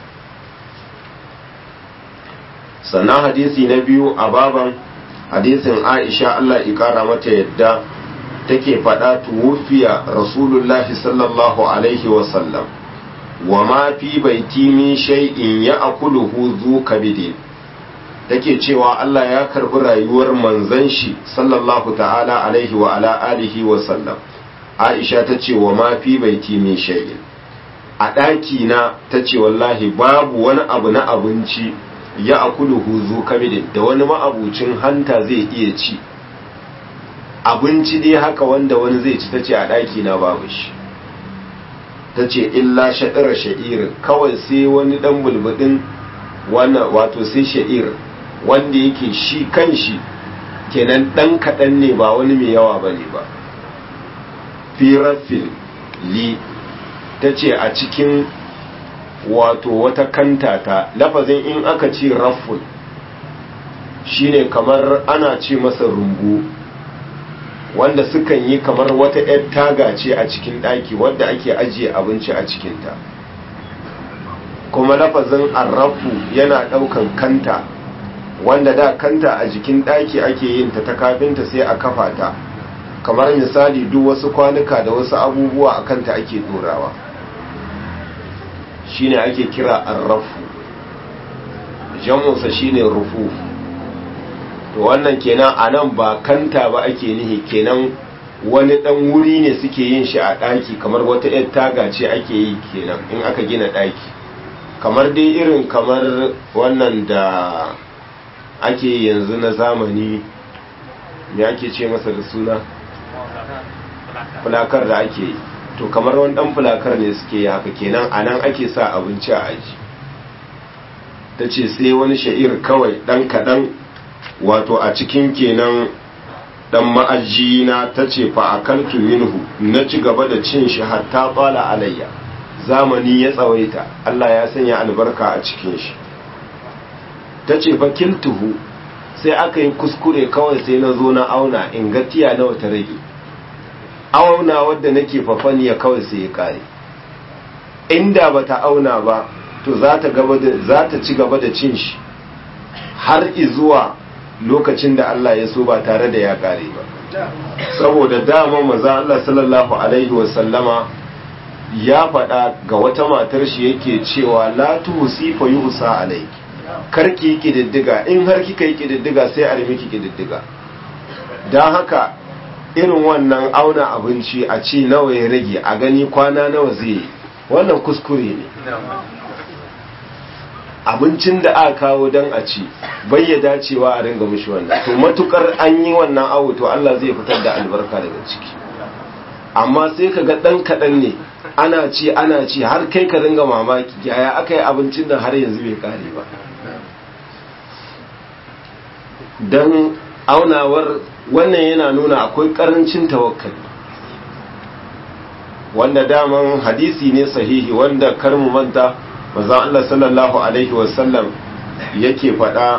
S2: sannan hadisi na biyu a baban hadisin aisha Allah ikara mata yadda take faɗa tuwufiya rasulullahi sallallahu alaihi wasallam wa ma fi baiti min shay'in ya akuluhu zu kabidin take cewa Allah ya karbi rayuwar manzon shi sallallahu ta'ala alaihi wa ala alihi wa sallam aisha ta ce wa ma fi baiti min shay'in a ɗaki na ta ce wallahi babu wani abu na abinci ya akulu huzu kamidin da wani ma'abucin hanta zai iya ci abinci dai haka wanda wani zai ci ta ce a ɗaki na babu shi ta ce illa shaɗira sha'ir kawai sai wani ɗan bulbudin wannan wato sai sha'ir wanda yake shi kan shi kenan ɗan kaɗan ne ba wani mai yawa ba ne ba firafin li ta ce a cikin wato wata kanta ta lafazin in aka ce rafful shine kamar ana ce masa rumbu wanda sukan yi kamar wata 'yar taga ce a cikin ɗaki wadda ake ajiye abinci a cikinta kuma lafazin arrafu yana ɗaukan kanta wanda da kanta a jikin ɗaki ake yin ta ta kafinta sai a kafa ta kamar misali duk wasu kwanuka da wasu abubuwa a kanta ake dorawa shine ake kira arrafu jamusa shine rufu to wannan kenan a nan ba kanta ba ake nihi kenan wani dan wuri ne suke yin shi a ɗaki kamar wata 'yar taga ce ake yi kenan in aka gina ɗaki kamar dai irin kamar wannan da ake yanzu na zamani me ake ce masa da suna fulakar da ake yi to kamar wani dan fulakar ne suke yi haka kenan a nan ake sa abinci a aji ta ce sai wani sha'ir kawai dan kaɗan wato a cikin kenan dan ma'aji na ta ce fa akaltu minhu na ci gaba da cin shi hatta tsala alayya zamani ya tsawaita Allah ya sanya albarka a cikin shi ta ce fa kiltuhu sai aka yi kuskure kawai sai na zo na auna in ga tiya nawa ta rage auna wadda nake fafaniya kawai sai ya kare inda bata auna ba to za ta gaba da za ta ci gaba da cin shi har izuwa lokacin da Allah ya so ba tare da ya kare ba saboda dama maza Allah sallallahu alaihi wasallama ya faɗa ga wata matar shi yake cewa la tuhsi fa yuhsa alayki karki kididdiga in har kika yi kididdiga sai a miki kididdiga dan haka irin wannan auna abinci a ci nawa ya rage a gani kwana nawa zai yi wannan kuskure ne abincin da aka kawo don a ci bai ya dacewa a ringa mushi wannan to matukar an yi wannan awo to Allah zai fitar da albarka daga ciki amma sai ka ga dan kaɗan ne ana ci ana ci har kai ka ringa mamaki yaya aka yi abincin nan har yanzu bai kare ba don aunawar wannan yana nuna akwai karancin tawakkali wanda daman hadisi ne sahihi wanda kar mu manta manzon Allah sallallahu alaihi wasallam yake faɗa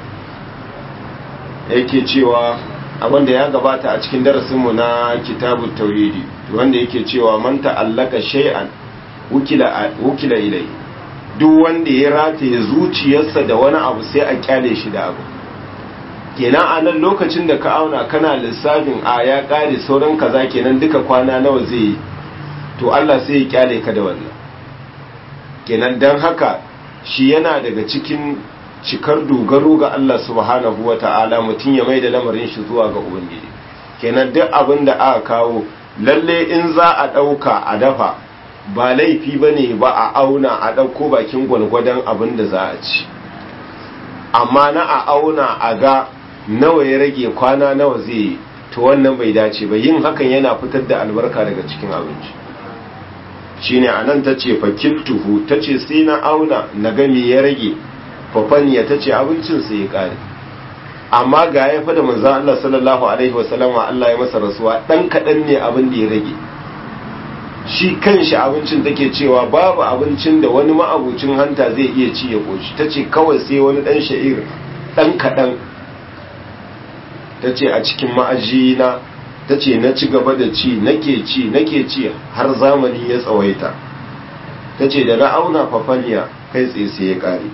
S2: yake cewa abinda ya gabata a cikin darasinmu na kitabut tauhidi wanda yake cewa man ta'allaka shay'an wukila wukila ilai duk wanda ya rataye zuciyarsa da wani abu sai a kyale shi da abu kenan a nan lokacin da ka auna kana lissafin a ya kare sauran kaza kenan duka kwana nawa zai yi to Allah sai ya kyale ka da wannan kenan dan haka shi yana daga cikin cikar dogaro ga Allah subhanahu wata'ala mutum ya mai da lamarin shi zuwa ga ubangiji kenan duk abin da aka kawo lalle in za a ɗauka a dafa ba laifi ba ne ba a auna a ɗauko bakin gwalgwadon abin da za a ci amma na a auna a ga nawa ya rage kwana nawa zai yi to wannan bai dace ba yin hakan yana fitar da albarka daga cikin abinci shine anan ta ce fakiltuhu ta ce sai na auna na gami ya rage fafaniya ta ce abincin sai ya kare amma ga ya fada manzo Allah sallallahu alaihi wasallama Allah ya masa rasuwa dan kadan ne abin da ya rage shi kanshi abincin take cewa babu abincin da wani ma'abucin hanta zai iya ci ya koshi tace kawai sai wani dan sha'ir dan kadan tace a cikin ma'ajina tace na ci gaba da ci nake ci nake ci har zamani ya tsawaita tace da na auna fafaliya kai tsaye sai ya kare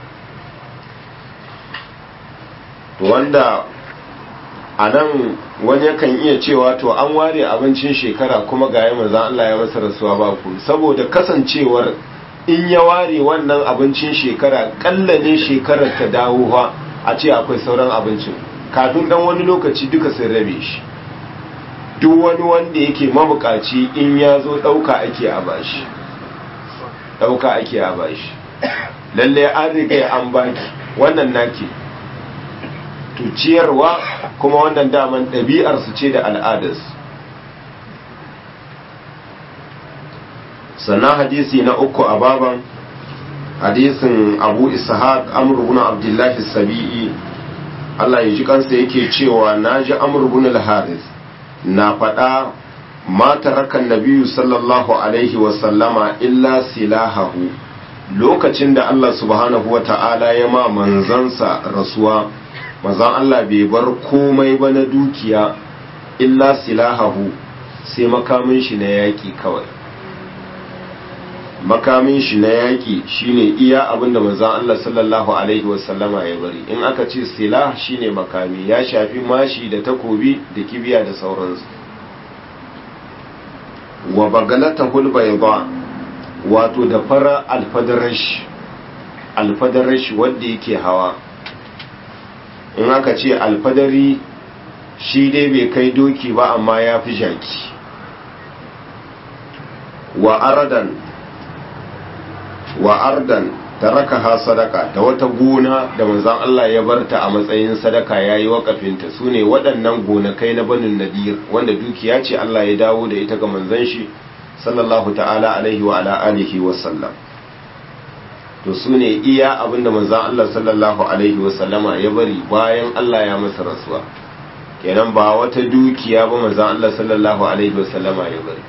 S2: wanda a nan wani yakan iya cewa to an ware abincin shekara kuma ga yi manzan Allah ya masa rasuwa ba ku saboda kasancewar in ya ware wannan abincin shekara kalla ne shekarar ta dawo fa a ce akwai sauran abincin kafin dan wani lokaci duka sun rabe shi duk wani wanda yake mabukaci in ya zo ɗauka ake a bashi ɗauka ake a bashi lalle an riga an baki wannan nake tuciyarwa kuma wannan daman ɗabi'arsu ce da al'adarsu sannan hadisi na uku a baban hadisin abu ishaq amr ibn abdullah sabi'i Allah ya ji kansa yake cewa naji amr ibn al-haris na faɗa ma tarakan nabiyyu sallallahu alaihi wa sallama illa silahahu lokacin da Allah subhanahu wata'ala ya ma manzansa rasuwa manzan Allah bai bar komai ba na dukiya illa silahahu sai makamin shi na yaƙi kawai makamin shi na yaƙi shine iya abinda manzon Allah sallallahu alaihi wasallama ya bari in aka ce silah shine makami ya shafi mashi da takobi da kibiya da sauransu wa bagalata hulbayda wato da fara alfadarash alfadarash wanda yake hawa in aka ce alfadari shi dai bai kai doki ba amma ya fi jaki wa aradan wa ardan tarakaha sadaka da wata gona da manzon Allah ya barta a matsayin sadaka yayi wakafinta sune waɗannan gonakai na banin nadir wanda dukiya ce Allah ya dawo da ita ga manzon shi sallallahu ta'ala alaihi wa ala alihi wa sallam to sune iya abinda manzon Allah sallallahu alaihi wa sallama ya bari bayan Allah ya masa rasuwa kenan ba wata dukiya ba manzon Allah sallallahu alaihi wa sallama ya bari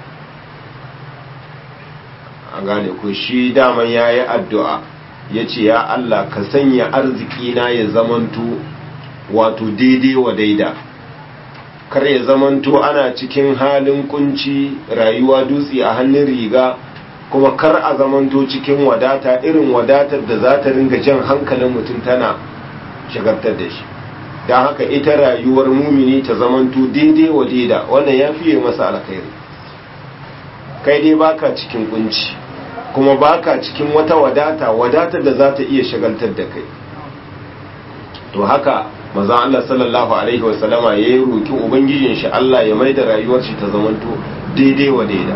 S2: an gane ku shi daman ya yi addu'a ya ce ya Allah ka sanya arzikina ya zamanto wato daidai wa daida kar ya zamanto ana cikin halin kunci rayuwa dutse a hannun riga kuma kar a zamanto cikin wadata irin wadatar da za ta ringa jan hankalin mutum tana shagartar da shi don haka ita rayuwar mumini ta zamanto daidai wa daida wannan ya fiye masa alkhairi kai dai baka cikin kunci kuma baka cikin wata wadata wadatar da za ta iya shagaltar da kai to haka maza Allah sallallahu alaihi wasallama ya yi roki ubangijin shi Allah ya mai da rayuwar shi ta zamanto daidai wa daida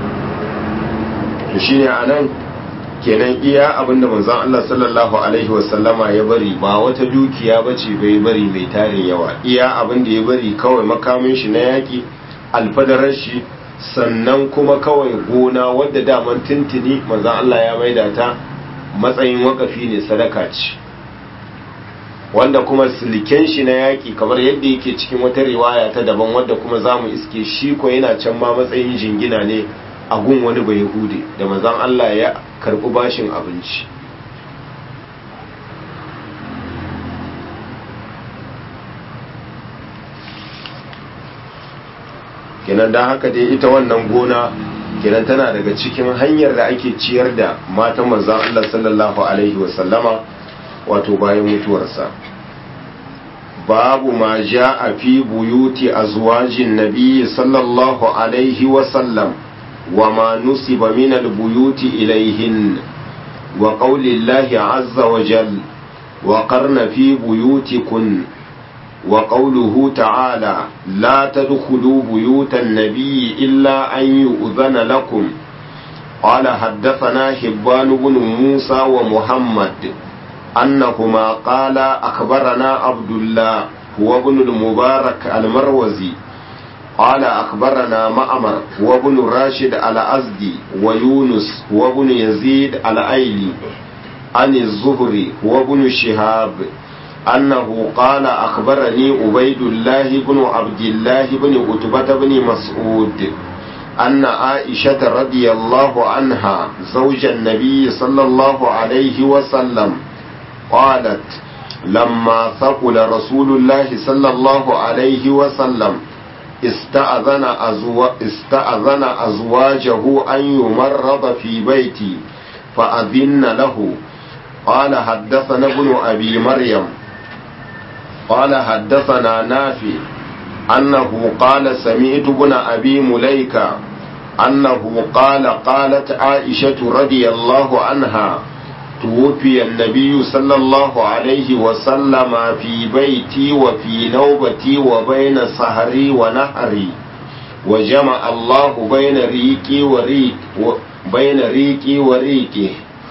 S2: to shine anan kenan iya abinda manzon Allah sallallahu alaihi wasallama ya bari ba wata dukiya bace bai bari mai tarin yawa iya abinda ya bari kawai makamin shi na yaki alfadarar shi sannan kuma kawai gona wadda daman tuntuni manzan Allah ya maida ta matsayin wakafi ne sadaka ce wanda kuma siliken shi na yaƙi kamar yadda yake cikin wata riwaya ta daban wadda kuma za mu iske shi ko yana can ma matsayin jingina ne a gun wani bai hude da manzan Allah ya karɓi bashin abinci kenan don haka dai ita wannan gona kenan tana daga cikin hanyar da ake ciyar da matan manzan Allah sallallahu alaihi wasallama wato bayan mutuwarsa babu ma ja a fi buyuti a zuwajin nabi sallallahu alaihi wasallam wa ma nusiba min albuyuti ilaihin wa qaulillahi azza wa jal wa qarna fi buyutikun وقوله تعالى لا تدخلوا بيوت النبي إلا أن يؤذن لكم قال حدثنا حبان بن موسى ومحمد أنهما قال أخبرنا عبد الله هو ابن المبارك المروزي قال أخبرنا مأمر هو ابن راشد الأزدي ويونس هو ابن يزيد الأيلي عن الزهري هو ابن شهاب أنه قال أخبرني عبيد الله بن عبد الله بن عتبة بن مسعود أن عائشة رضي الله عنها زوج النبي صلى الله عليه وسلم قالت لما ثقل رسول الله صلى الله عليه وسلم استأذن, أزو... استأذن أزواجه أن يمرض في بيتي فأذن له قال حدثنا ابن أبي مريم قال حدثنا نافي أنه قال سمعت ابن أبي مليكة أنه قال قالت عائشة رضي الله عنها توفي النبي صلى الله عليه وسلم في بيتي وفي نوبتي وبين سهري ونهري وجمع الله بين ريقي وريق بين ريقي وريقه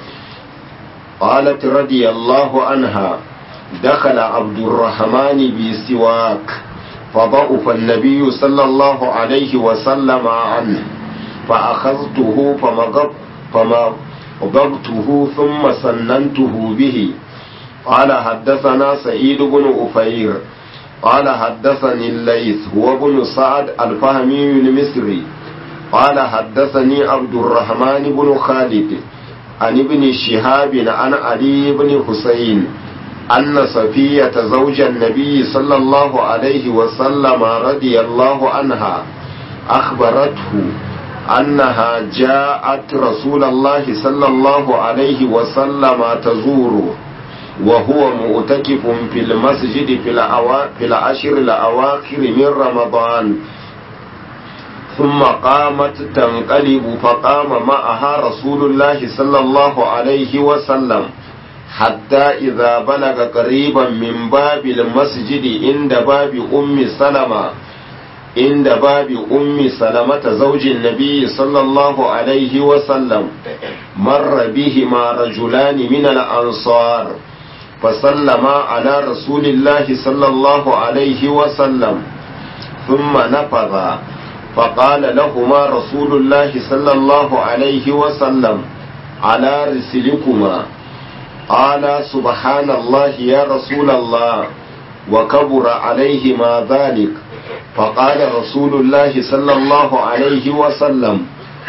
S2: قالت رضي الله عنها دخل عبد الرحمن بسواك فضعف النبي صلى الله عليه وسلم عنه فأخذته فمغب فمغبته ثم سننته به قال حدثنا سعيد بن أفير قال حدثني الليث هو بن سعد الفهمي المصري قال حدثني عبد الرحمن بن خالد عن ابن شهاب عن علي بن حسين أن صفية زوج النبي صلى الله عليه وسلم رضي الله عنها أخبرته أنها جاءت رسول الله صلى الله عليه وسلم تزوره وهو مؤتكف في المسجد في, الأوا... في العشر الأواخر من رمضان ثم قامت تنقلب فقام معها رسول الله صلى الله عليه وسلم حتى إذا بلغ قريبا من باب المسجد عند باب أم سلمة عند باب أم سلمة زوج النبي صلى الله عليه وسلم مر بهما رجلان من الأنصار فسلما على رسول الله صلى الله عليه وسلم ثم نفذ فقال لهما رسول الله صلى الله عليه وسلم على رسلكما قال سبحان الله يا رسول الله وكبر عليهما ذلك فقال رسول الله صلى الله عليه وسلم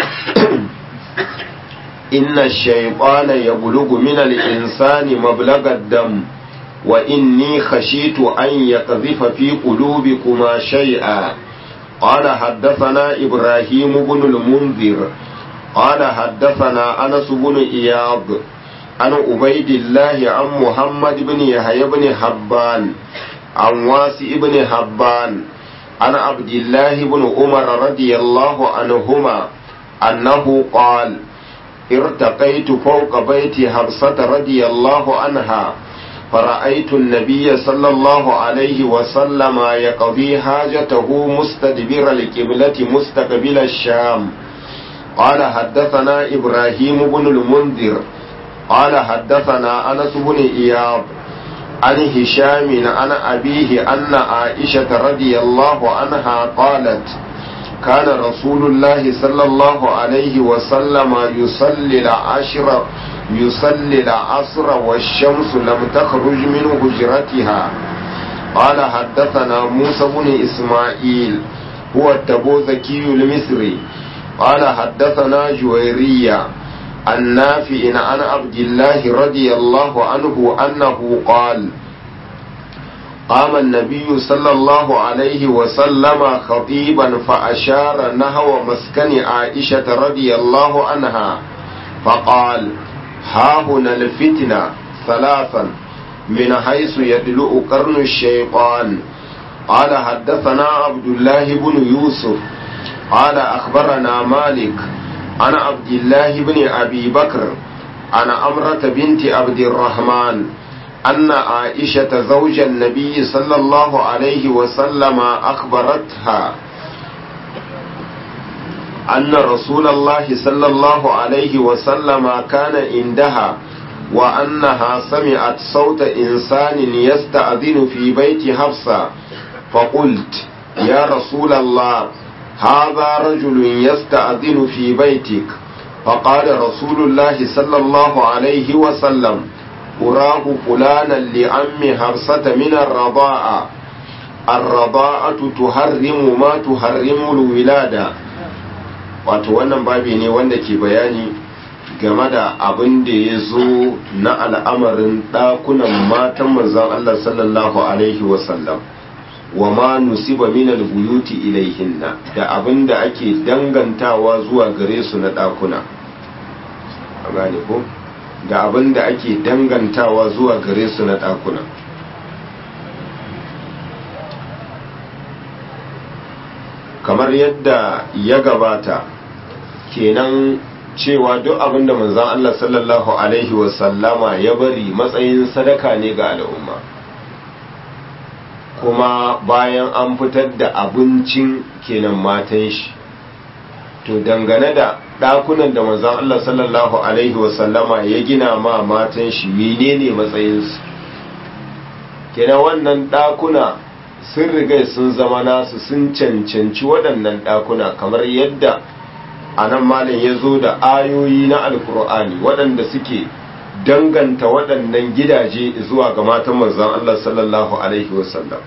S2: إن الشيطان يبلغ من الإنسان مبلغ الدم وإني خشيت أن يقذف في قلوبكما شيئا قال حدثنا إبراهيم بن المنذر قال حدثنا أنس بن إياض عن عبيد الله عن محمد بن يحيى بن حبان عن واسع بن حبان عن عبد الله بن عمر رضي الله عنهما أنه قال ارتقيت فوق بيت حفصة رضي الله عنها فرأيت النبي صلى الله عليه وسلم يقضي حاجته مستدبر القبلة مستقبل الشام قال حدثنا إبراهيم بن المنذر قال حدثنا أنس بن إياب عن هشام عن أبيه أن عائشة رضي الله عنها قالت كان رسول الله صلى الله عليه وسلم يصلي العشر يصلي العصر والشمس لم تخرج من هجرتها قال حدثنا موسى بن إسماعيل هو التبوذكي المصري قال حدثنا جويرية النافع عن عبد الله رضي الله عنه أنه قال قام النبي صلى الله عليه وسلم خطيبا فأشار نحو مسكن عائشة رضي الله عنها فقال ها هنا الفتنة ثلاثا من حيث يدلؤ قرن الشيطان قال حدثنا عبد الله بن يوسف قال أخبرنا مالك عن عبد الله بن أبي بكر عن أمرة بنت عبد الرحمن أن عائشة زوج النبي صلى الله عليه وسلم أخبرتها أن رسول الله صلى الله عليه وسلم كان عندها وأنها سمعت صوت إنسان يستأذن في بيت حفصة فقلت يا رسول الله هذا رجل يستأذن في بيتك فقال رسول الله صلى الله عليه وسلم أراه فلانا لعم حفصة من الرضاعة الرضاعة تحرم ما تحرم الولادة wato wannan babi ne wanda ke bayani game da abin da ya zo na al'amarin ɗakunan matan manzan Allah sallallahu Alaihi wasallam wa ma nusiba minal buyuti ilaihinna da abin da ake dangantawa zuwa gare su na ɗakuna gane ko da abin da ake dangantawa zuwa gare su na ɗakuna kamar yadda ya gabata kenan cewa duk abin da manzan Allah sallallahu Alaihi wasallama ya bari matsayin sadaka ne ga al'umma kuma bayan an fitar da abincin kenan matan shi to dangane da ɗakunan da manzon Allah sallallahu alaihi wasallama ya gina ma matan shi menene matsayinsu kenan wannan ɗakuna sun riga sun zama nasu sun cancanci waɗannan ɗakuna kamar yadda a nan malin ya zo da ayoyi na alkur'ani waɗanda suke danganta waɗannan gidaje zuwa ga matan manzon Allah sallallahu alaihi wasallam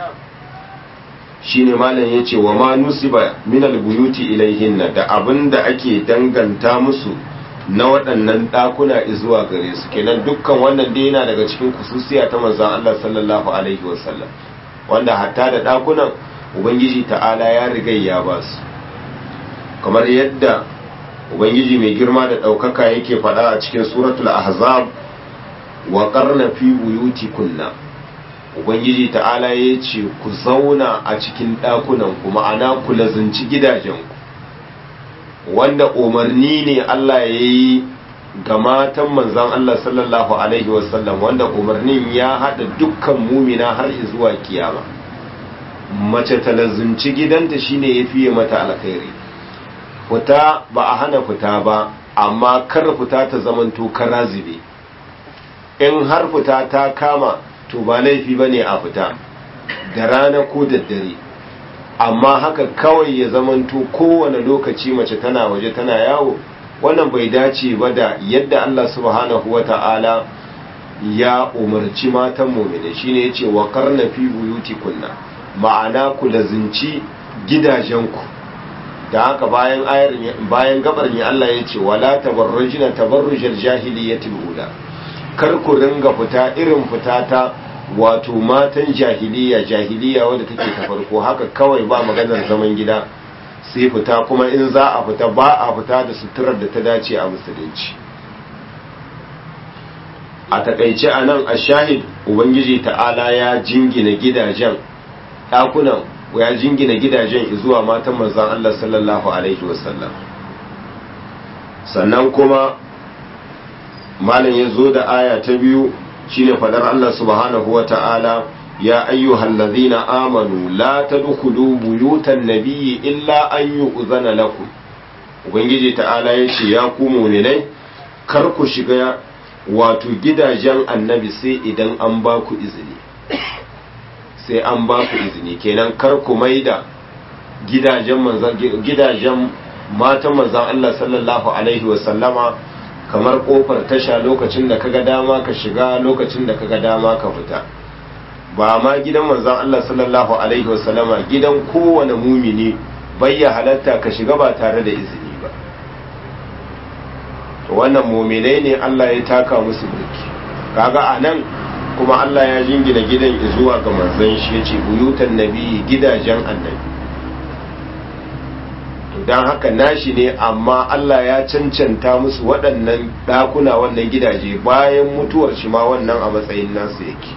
S2: shine malam yace wa ma nusiba min albuyuti ilaihinna da abinda ake danganta musu na waɗannan ɗakuna zuwa gare su kenan dukkan wannan dai yana daga cikin kususiya ta manzon Allah sallallahu alaihi wasallam wanda hatta da ɗakunan ubangiji ta'ala ya riga ya ba su kamar yadda ubangiji mai girma da ɗaukaka yake faɗa a cikin suratul ahzab wa qarna fi buyutikunna ubangiji ta'ala ya ce ku zauna a cikin ɗakunan ku ma'ana ku lazinci gidajenku wanda umarni ne Allah ya yi ga matan manzan Allah sallallahu Alaihi wasallam wanda umarnin ya haɗa dukkan mumina har zuwa kiyama mace ta lazinci gidanta shine ya fiye mata alkhairi fita ba a hana fita ba amma kar fita ta zamanto kara zube in har fita ta kama to ba laifi ba ne a fita da rana ko da dare amma haka kawai ya zamanto kowane lokaci mace tana waje tana yawo wannan bai dace ba da yadda Allah subhanahu wa ta'ala ya umarci matan mumine shine yace wa karna fi buyutikunna ma'ana ku lazinci gidajenku da haka bayan ayar bayan gabar ne Allah yace wala tabarrujina tabarrujal jahiliyatil ula kar ku ringa fita irin fita ta wato matan jahiliya jahiliya wadda take ta farko haka kawai ba maganar zaman gida sai fita kuma in za a fita ba a fita da suturar da ta dace a musulunci a takaice a nan a shahid ubangiji ta'ala ya jingina gidajen ɗakunan ya jingina gidajen zuwa matan manzan Allah sallallahu alaihi wasallam sannan kuma malam ya zo da aya ta biyu shine fadar Allah subhanahu wa ta'ala ya ayyuhal ladhina amanu la tadkhulu buyutan nabiyyi illa an yu'zana lakum ubangiji ta'ala yace ya ku mu'minai kar ku shiga wato gidajen annabi sai idan an ba ku izini sai an ba ku izini kenan kar ku maida gidajen manzan gidajen matan manzan Allah sallallahu alaihi wa sallama kamar kofar tasha lokacin da kaga dama ka shiga lokacin da kaga dama ka fita ba ma gidan manzon Allah sallallahu alaihi wasallama gidan kowane mumini bai ya halatta ka shiga ba tare da izini ba to wannan muminai ne Allah ya taka musu burki kaga anan kuma Allah ya jingina gidan zuwa ga manzon shi yace buyutan nabi gidajen annabi don haka nashi ne amma Allah ya cancanta musu waɗannan ɗakuna wannan gidaje bayan mutuwar shi ma wannan a matsayin nasu yake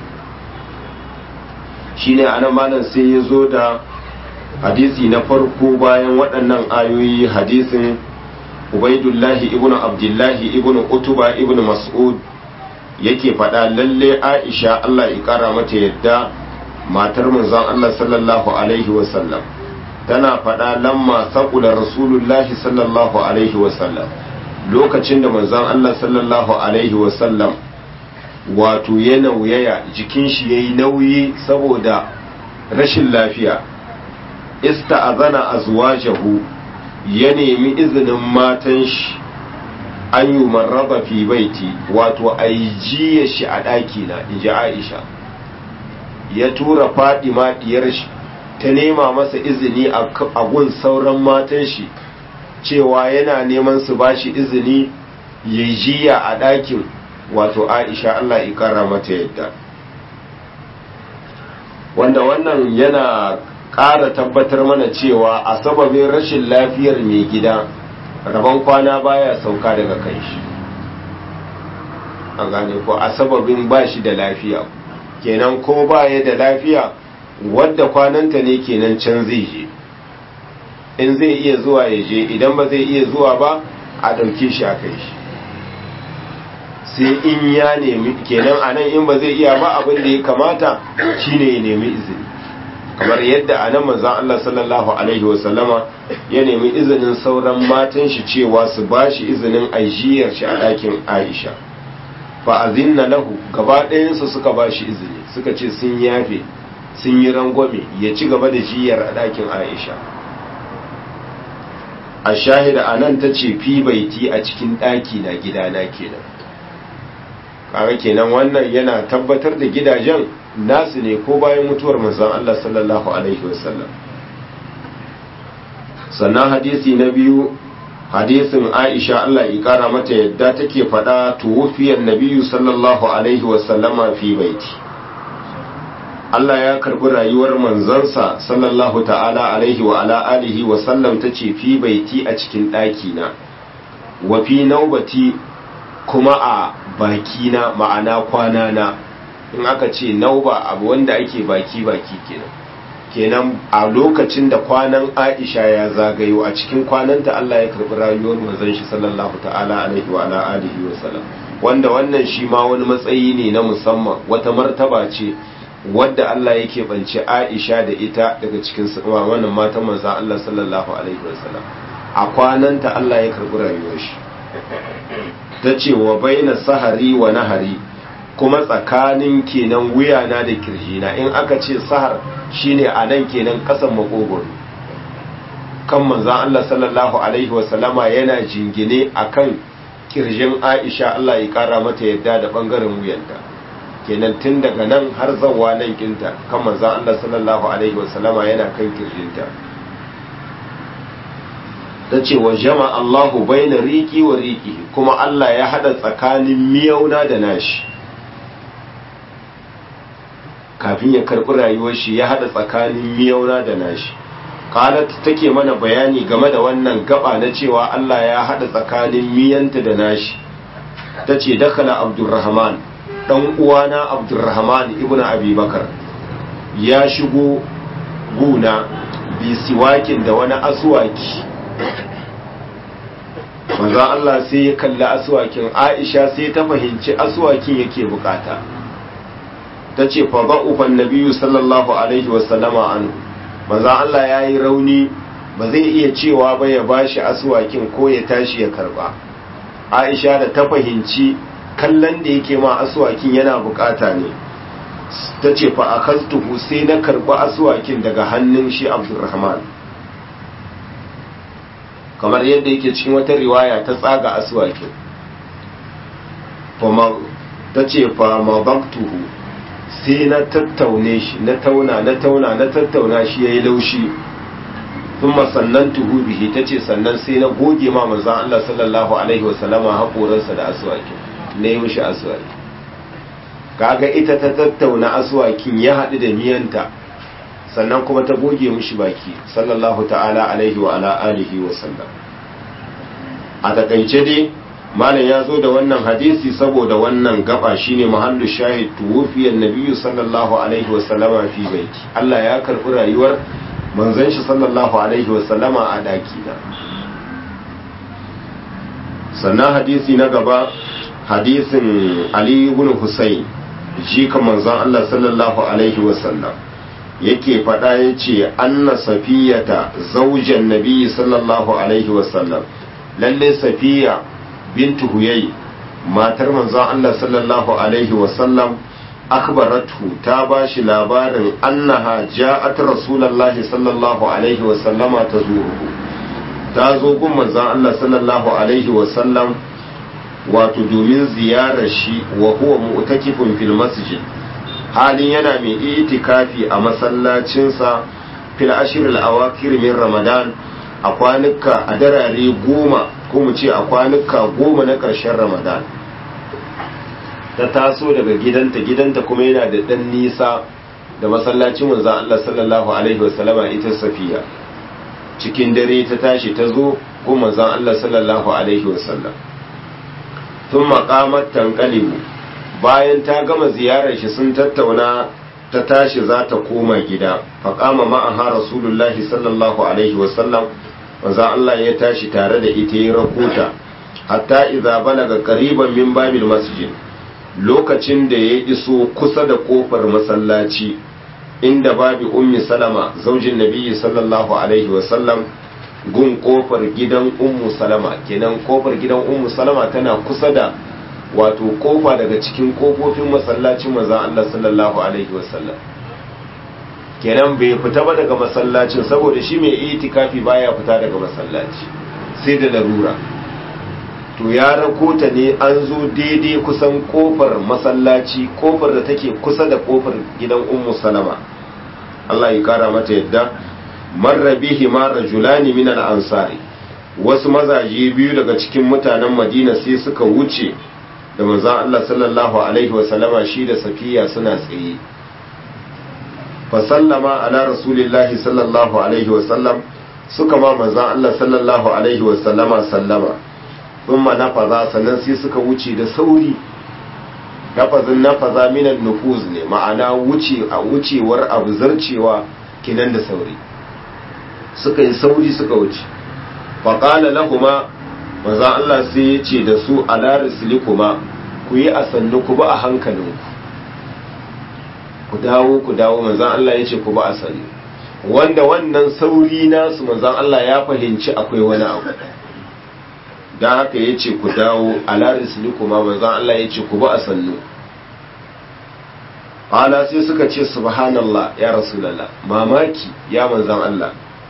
S2: shi ne anan malam sai ya zo da hadisi na farko bayan waɗannan ayoyi hadisin ubaidullahi ibn abdullahi ibn utuba ibn mas'ud yake faɗa lalle aisha Allah ya ƙara mata yadda matar manzon Allah sallallahu alaihi wasallam tana faɗa lamma saƙula rasulullahi sallallahu alaihi wasallam lokacin da manzon Allah sallallahu alaihi wasallam wato ya nauyaya jikin shi yayi nauyi saboda rashin lafiya ista'azana azwajahu ya nemi izinin matan shi an yi marraba fi baiti wato a yi jiya shi a ɗaki na inji aisha ya tura fadima diyar shi ta nema masa izini a gun sauran matan shi cewa yana neman su ba shi izini ya jiya a ɗakin wato aisha Allah ikara mata yadda wanda wannan yana ƙara tabbatar mana cewa a sababin rashin lafiyar mai gida rabon kwana baya sauka daga kan shi an gane ko a sababin ba shi da lafiya kenan ko baya da lafiya wadda kwananta ne kenan can zai je in zai iya zuwa ya je idan ba zai iya zuwa ba a ɗauke shi a kai shi sai in ya nemi kenan anan in ba zai iya ba abin da ya kamata shine ya nemi izini kamar yadda anan manzon Allah sallallahu alaihi wasallama ya nemi izinin sauran matan shi cewa su bashi izinin ajiyar shi a ɗakin Aisha fa azinna lahu gaba ɗayansu suka bashi izini suka ce sun yafe sun yi rangwame ya ci gaba da jiyar a ɗakin Aisha a shahida anan ta ce fi baiti a cikin ɗaki na gidana kenan kaga kenan wannan yana tabbatar da gidajen nasu ne ko bayan mutuwar manzon Allah sallallahu alaihi wasallam sannan hadisi na biyu hadisin Aisha Allah ya kara mata yadda take faɗa tuwufiyar nabiyu sallallahu alaihi wasallama fi baiti Allah ya karbi rayuwar manzansa sallallahu ta'ala alaihi wa ala alihi wa sallam tace fi baiti a cikin ɗaki na wa fi naubati kuma a bakina ma'ana kwana na in aka ce nauba abu wanda ake baki baki kenan kenan a lokacin da kwanan Aisha ya zagayo a cikin kwananta Allah ya karbi rayuwar manzon shi sallallahu ta'ala alaihi wa ala alihi wa sallam wanda wannan shi ma wani matsayi ne na musamman wata martaba ce wadda Allah yake bance Aisha da ita daga cikin wannan matan manzon Allah sallallahu alaihi wa sallam a kwananta Allah ya karbi rayuwar shi ta ce wa baina sahari wa nahari kuma tsakanin kenan wuyana da kirjina in aka ce sahar shine a nan kenan kasan makogoro kan manzan Allah sallallahu alaihi wasallama yana jingine akan kirjin Aisha Allah ya kara mata yadda da bangaren wuyanta kenan tun daga nan har zawa nan kinta kan manzan Allah sallallahu alaihi wasallama yana kan kirjinta ta ce wa jama Allahu baina riki wa riki kuma Allah ya hada tsakanin miyauna da nashi kafin ya karbi rayuwar shi ya hada tsakanin miyauna da nashi qalat take mana bayani game da wannan gaba na cewa Allah ya hada tsakanin miyanta da nashi tace dakala Abdurrahman dan uwana Abdurrahman ibnu Abi Bakar ya shigo guna bi siwakin da wani aswaki manzo Allah sai ya kalli aswakin Aisha sai ta fahimci aswakin yake bukata tace fa ba'ufan nabiyyu sallallahu alaihi wasallama anhu manzo Allah yayi rauni ba zai iya cewa ba ya bashi aswakin ko ya tashi ya karba Aisha da ta fahimci kallon da yake ma aswakin yana bukata ne tace fa akastuhu sai na karba aswakin daga hannun shi Abdurrahman kamar yadda yake cikin wata riwaya ta tsaga aswakin ta ce fa mabaktuhu sai na tattaune shi na tauna na tauna na tattauna shi ya yi laushi sun sannan tuhu bihi ta ce sannan sai na goge ma manzan Allah sallallahu alaihi wasallama haƙoransa da aswakin na yi mishi aswaki kaga ita ta tattauna aswakin ya haɗu da miyanta sannan kuma ta goge mishi baki sallallahu ta'ala alaihi wa ala alihi wa sallam a takaice dai malam ya zo da wannan hadisi saboda wannan gaba shine mahallu shahid tuwfiyar nabiyyu sallallahu alaihi wa sallama fi baiti Allah ya karbi rayuwar manzon shi sallallahu alaihi wa sallama a daki na sannan hadisi na gaba hadisin Ali ibn Husayn jika manzon Allah sallallahu alaihi wa sallam yake faɗa ya ce anna safiyata zaujan nabi sallallahu alaihi wasallam lalle safiya bintu huyai matar manzon Allah sallallahu alaihi wasallam akhbaratu ta ba shi labarin annaha ja'at rasulullahi sallallahu alaihi wasallama ta zuruhu ta zo gun manzon Allah sallallahu alaihi wasallam wato domin ziyarar shi wa huwa mu'takifun fil masjid halin yana mai itikafi a masallacinsa fil ashiril awakir min ramadan a kwanuka a darare goma ko mu ce a kwanuka goma na ƙarshen ramadan ta taso daga gidanta gidanta kuma yana da ɗan nisa da masallacin manzan Allah sallallahu alaihi wasallama ita safiya cikin dare ta tashi ta zo ko manzan Allah sallallahu alaihi wasallam tun maƙamar tankalibu bayan ta gama ziyarar shi sun tattauna ta tashi za ta koma gida faƙama ma'aha rasulullahi sallallahu alaihi wasallam manzan Allah ya tashi tare da ita ya rakota hatta idza balaga qariban min babil masjid lokacin da ya iso kusa da kofar masallaci inda babi ummi salama zaujin nabiyyi sallallahu alaihi wasallam gun kofar gidan ummu salama kenan kofar gidan ummu salama tana kusa da wato kofa daga cikin kofofin masallacin manzon Allah sallallahu alaihi wasallam kenan bai fita ba daga masallacin saboda shi mai itikafi baya fita daga masallaci sai da larura to ya rako ta ne an zo daidai kusan kofar masallaci kofar da take kusa da kofar gidan ummu salama Allah ya kara mata yadda marra bihi ma rajulani min al-ansari wasu mazaje biyu daga cikin mutanen Madina sai suka wuce da manzon Allah sallallahu alaihi wa sallama shi da Safiya suna tsaye fa sallama ala rasulillahi sallallahu alaihi wa sallam suka ma manzon Allah sallallahu alaihi wa sallama sallama thumma nafaza sannan sai suka wuce da sauri lafazin nafaza minan nufuz ne ma'ana wuce a wucewar abu zarcewa kinan da sauri suka yi sauri suka wuce faƙala lahuma maza Allah sai ya ce da su ala kuma ku yi a sannu ku ba a hankalinku ku dawo ku dawo manzan Allah ya ce ku ba a sannu wanda wannan sauri nasu manzan Allah ya fahimci akwai wani abu don haka ya ce ku dawo ala kuma manzan Allah ya ce ku ba a sannu ala sai suka ce subhanallah ya rasulallah mamaki ya manzan Allah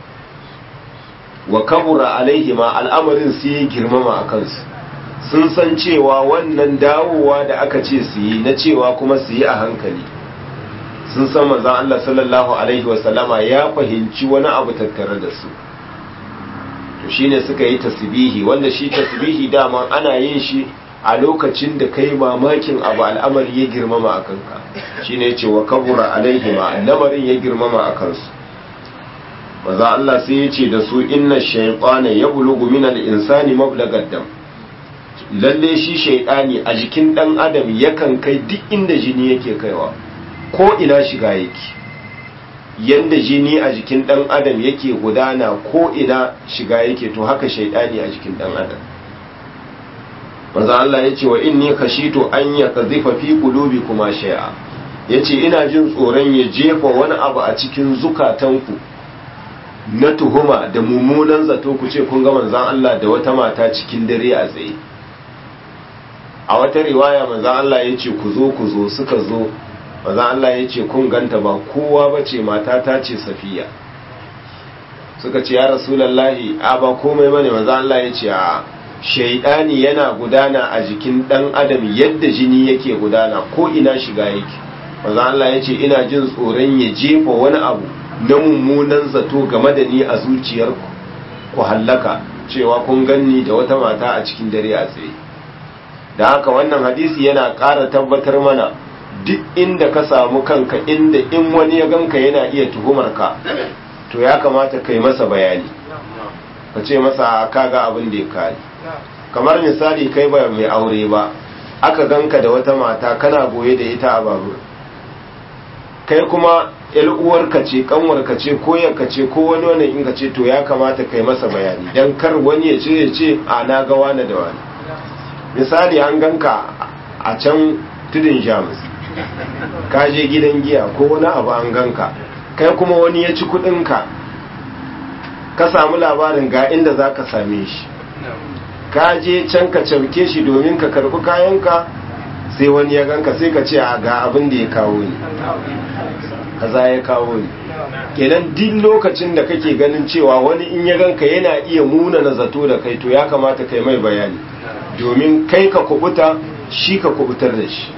S2: wa kabura alaihi ma al'amarin sai ya girmama a kansu sun san cewa wannan dawowa da aka ce su yi na cewa kuma su yi a hankali sun san manzan Allah sallallahu alaihi wasallama ya fahimci wani abu tattare da su to shine suka yi tasbihi wanda shi tasbihi dama ana yin shi a lokacin da kai mamakin abu al'amari ya girmama a kanka shine ce wa kabura alaihi ma lamarin ya girmama a kansu maza Allah sai ya ce da su inna shaytana yablugu min al-insani mablagad dam lalle shi shaytani a jikin dan adam yakan kai duk inda jini yake kaiwa ko ina shiga yake yanda jini a jikin dan adam yake gudana ko ina shiga yake to haka shaytani a jikin dan adam maza Allah ya ce wa inni khashitu an yakzifa fi qulubikuma shay'a yace ina jin tsoron ya jefa wani abu a cikin zukatanku na tuhuma da mummunan zato ku ce kun ga manzan Allah da wata mata cikin dare a tsaye a wata riwaya manzan Allah ya ce ku zo ku zo suka zo manzan Allah ya ce kun ganta ba kowa ba ce mata ta ce safiya suka ce ya rasulallahi a ba komai bane manzan Allah ya ce a shaidani yana gudana a jikin dan adam yadda jini yake gudana ko ina shiga yake manzan Allah ya ce ina jin tsoron ya jefa wani abu na mummunan zato game da ni a zuciyarku ku hallaka cewa kun ganni da wata mata a cikin dare a tsaye da haka wannan hadisi yana ƙara tabbatar mana duk inda ka samu kanka inda in wani ya ganka yana iya tuhumar ka to ya kamata kai masa bayani ka ce masa kaga abin da ya kare kamar misali kai ba mai aure ba aka ganka da wata mata kana goye da ita a babur kai kuma yar uwarka ce kanwarka ce ko yanka ce ko wani wani in ka ce to ya kamata kai masa bayani dan kar wani ya ce ya ce a na ga wani da wani misali an ganka a can tudun jamus ka je gidan giya ko wani abu an ganka kai kuma wani ya ci kudinka ka samu labarin ga inda za ka same shi ka je can ka cauke shi domin ka karbi kayanka sai wani ya ganka sai ka ce a ga abin da ya kawo ni kaza ya kawo ni kenan duk lokacin da kake ganin cewa wani in ya ganka yana iya muna na zato da kai to ya kamata kai mai bayani domin kai ka kubuta shi ka kubutar da shi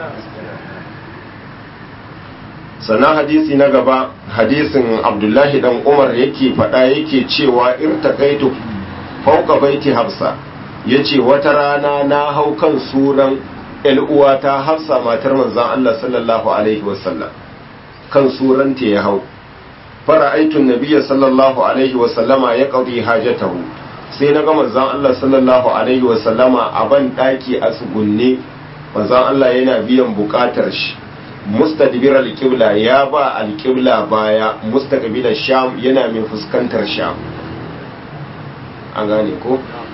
S2: sannan hadisi na gaba hadisin abdullahi dan umar yake faɗa yake cewa irtakaitu fauka baiti hafsa yace wata rana na hau kan suran uwata hafsa matar manzon Allah sallallahu alaihi wasallam kan suranta ya hau fara'aitun nabiyya sallallahu alaihi wasallama ya qadi hajatahu sai na ga manzon Allah sallallahu alaihi wasallama a ban daki a tsugunne manzon Allah yana biyan bukatar shi mustadbir al-qibla ya ba al-qibla baya mustaqbil sham yana mai fuskantar sham an gane ko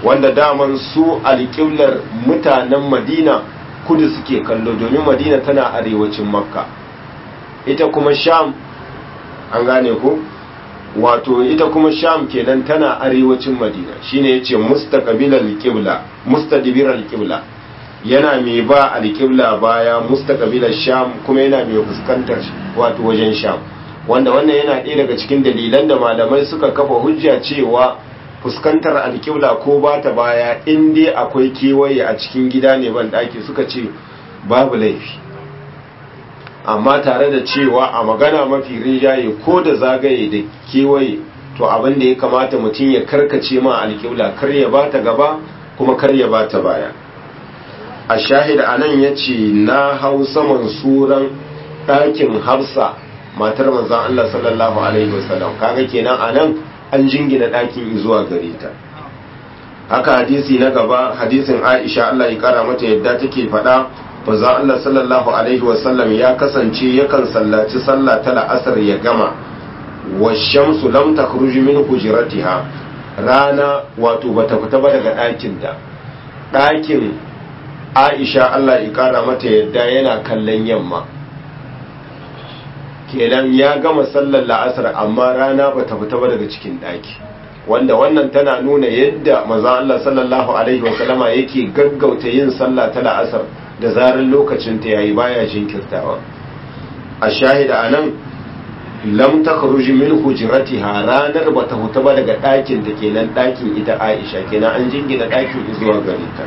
S2: wanda daman su alƙiblar mutanen madina kudu suke kallo domin madina tana arewacin makka ita kuma sham an gane ku wato ita kuma sham kenan tana arewacin madina shine yace mustaqbilal qibla mustadbiral qibla yana mai ba alqibla baya mustaqbilal sham kuma yana mai fuskantar wato wajen sham wanda wannan yana ɗaya daga cikin dalilan da malamai suka kafa hujja cewa fuskantar alƙibla ko ba ta baya in dai akwai kewaye a cikin gida ne ban ɗaki suka ce babu laifi amma tare da cewa a magana mafi rinjaye ko da zagaye da kewaye to abin da ya kamata mutum ya karkace ma alƙibla kar ya ba ta gaba kuma kar ya ba ta baya a shahid anan ya ce na hau saman suran ɗakin hafsa matar manzan Allah sallallahu alaihi wasallam kaga kenan anan an jingina ɗakin zuwa gare ta haka hadisi na gaba hadisin Aisha Allah ya kara mata yadda take faɗa manzan Allah sallallahu alaihi wasallam ya kasance yakan sallaci sallah ta la'asar ya gama wa shamsu lam takhruju min hujratiha rana wato bata fita ba daga ɗakin da ɗakin Aisha Allah ya kara mata yadda yana kallon yamma kenan ya gama sallar la'asar amma rana ba ta fita ba daga cikin ɗaki wanda wannan tana nuna yadda maza Allah sallallahu alaihi wasallama yake gaggauta yin sallah ta la'asar da zarar lokacin ta yayi baya jinkirtawa a shahida anan lam takhruj min hujratiha ranar ba ta fita ba daga ɗakin ta kenan ɗakin ita Aisha kenan an jingina ɗakin zuwa gare ta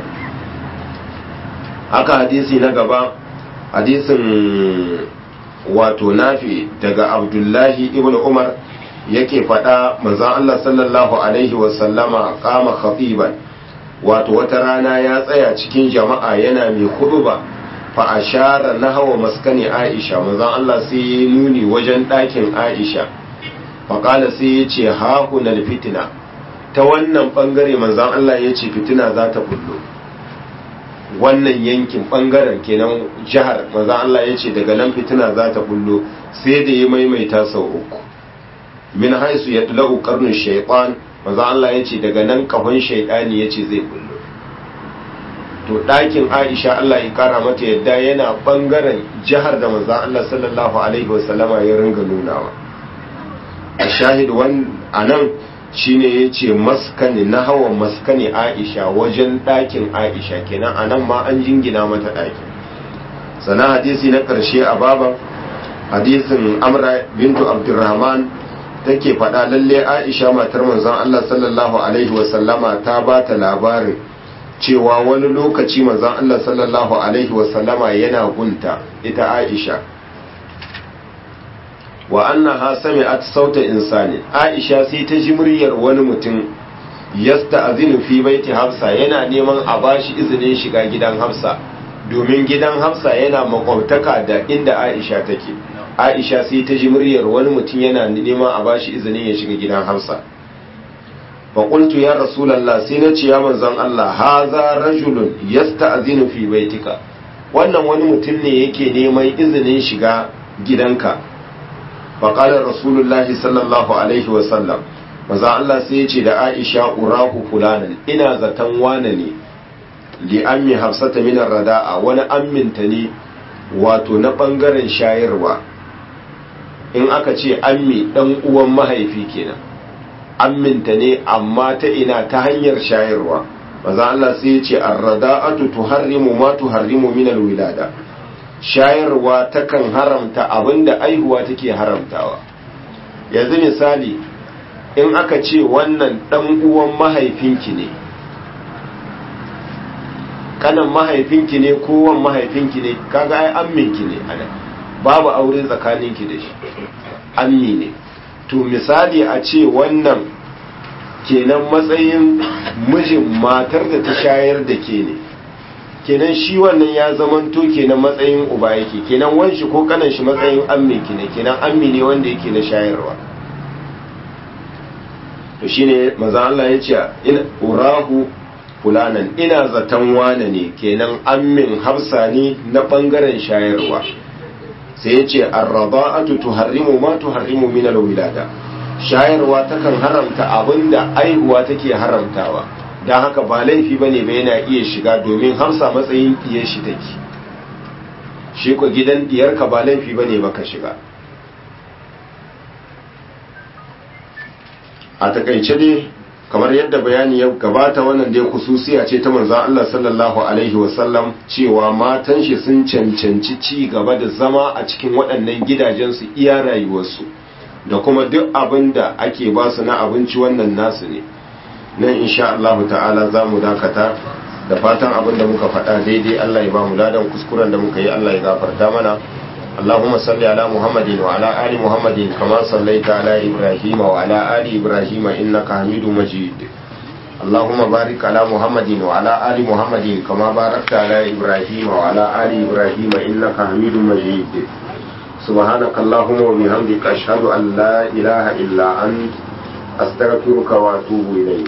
S2: haka hadisi na gaba hadisin wato nafi daga abdullahi ibn umar yake faɗa manzan Allah sallallahu alaihi wasallama kama khatiban wato wata rana ya tsaya cikin jama'a yana mai huduba fa ashara nahwa maskani aisha manzan Allah sai ya nuni wajen ɗakin aisha fa qala sai ya ce ha hunal fitina ta wannan bangare manzan Allah ya ce fitina za ta bullo wannan yankin bangaren kenan jihar maza Allah ya ce daga nan fitina za ta bullo sai da ya maimaita sau uku min haisu ya tulau karnin shaitan maza Allah ya ce daga nan kahon shaitani ya ce zai bullo to ɗakin aisha Allah ya kara mata yadda yana bangaren jihar da maza Allah sallallahu alaihi wasallama ya ringa nunawa a shahid a nan shine ya ce maskani na hawa maskani aisha wajen ɗakin aisha kenan a nan ma an jingina mata ɗakin sana hadisi na ƙarshe a baban hadisin amra bintu abdurrahman take faɗa lalle aisha matar manzon allah sallallahu alaihi wasallama ta ba ta labarin cewa wani lokaci manzon allah sallallahu alaihi wasallama yana gunta ita aisha wa annaha sami'at sauta insani aisha sai ta ji muryar wani mutum yasta'zinu fi baiti hafsa yana neman a bashi izinin shiga gidan hafsa domin gidan hafsa yana makwabtaka da inda aisha take aisha sai ta ji muryar wani mutum yana neman a bashi izinin ya shiga gidan hafsa fa qultu ya rasulullah sai na ce ya manzon Allah haza rajulun yasta'zinu fi baitika wannan wani mutum ne yake neman izinin shiga gidanka faƙalar rasulullahi sallallahu alaihi wasallam maza Allah sai ya ce da aisha urahu fulanan ina zaton wane ne li ammi hafsata minar rada'a wani amminta ne wato na ɓangaren shayarwa in aka ce ammi ɗan uwan mahaifi kenan amminta ne amma ta ina ta hanyar shayarwa maza Allah sai ya ce arrada'atu tuharrimu ma tuharrimu minal wilada shayarwa takan haramta abinda aihuwa take haramtawa yanzu misali in aka ce wannan dan uwan mahaifinki ne kanan mahaifinki ne kowan mahaifinki ne kaga ai amminki ne ana babu aure tsakaninki da shi ammi ne to misali a ce wannan kenan matsayin mijin matar da ta shayar da ke ne kenan shi wannan ya zamanto kenan matsayin uba yake kenan wanshi ko kanan shi matsayin ammi ki ne kenan ammi ne wanda yake na shayarwa to shine manzo Allah ya ce in urahu fulanan ina zaton wane ne kenan ammin hafsa ne na bangaren shayarwa sai ya ce arraba'atu tuharrimu ma tuharrimu min alwilada shayarwa takan haramta abinda aihuwa take haramtawa don haka ba laifi ba ne ba yana iya shiga domin hamsa matsayin ɗiyar shi take shi ko gidan ɗiyarka ba laifi ba ne ba ka shiga a takaice dai kamar yadda bayani ya gabata wannan dai kususiya ce ta manzan Allah sallallahu alaihi wasallam cewa matan shi sun cancanci ci gaba da zama a cikin waɗannan gidajensu iya rayuwarsu da kuma duk abin da ake ba su na abinci wannan nasu ne nan insha Allah ta'ala za mu dakata da fatan abin da muka faɗa daidai Allah ya ba mu ladan kuskuren da muka yi Allah ya gafarta mana اللهم صل على محمد وعلى آل محمد كما صليت على إبراهيم وعلى آل إبراهيم إنك حميد مجيد اللهم بارك على محمد وعلى آل محمد كما باركت على إبراهيم وعلى آل إبراهيم إنك حميد مجيد سبحانك اللهم وبحمدك أشهد أن لا إله إلا أنت أستغفرك وأتوب إليك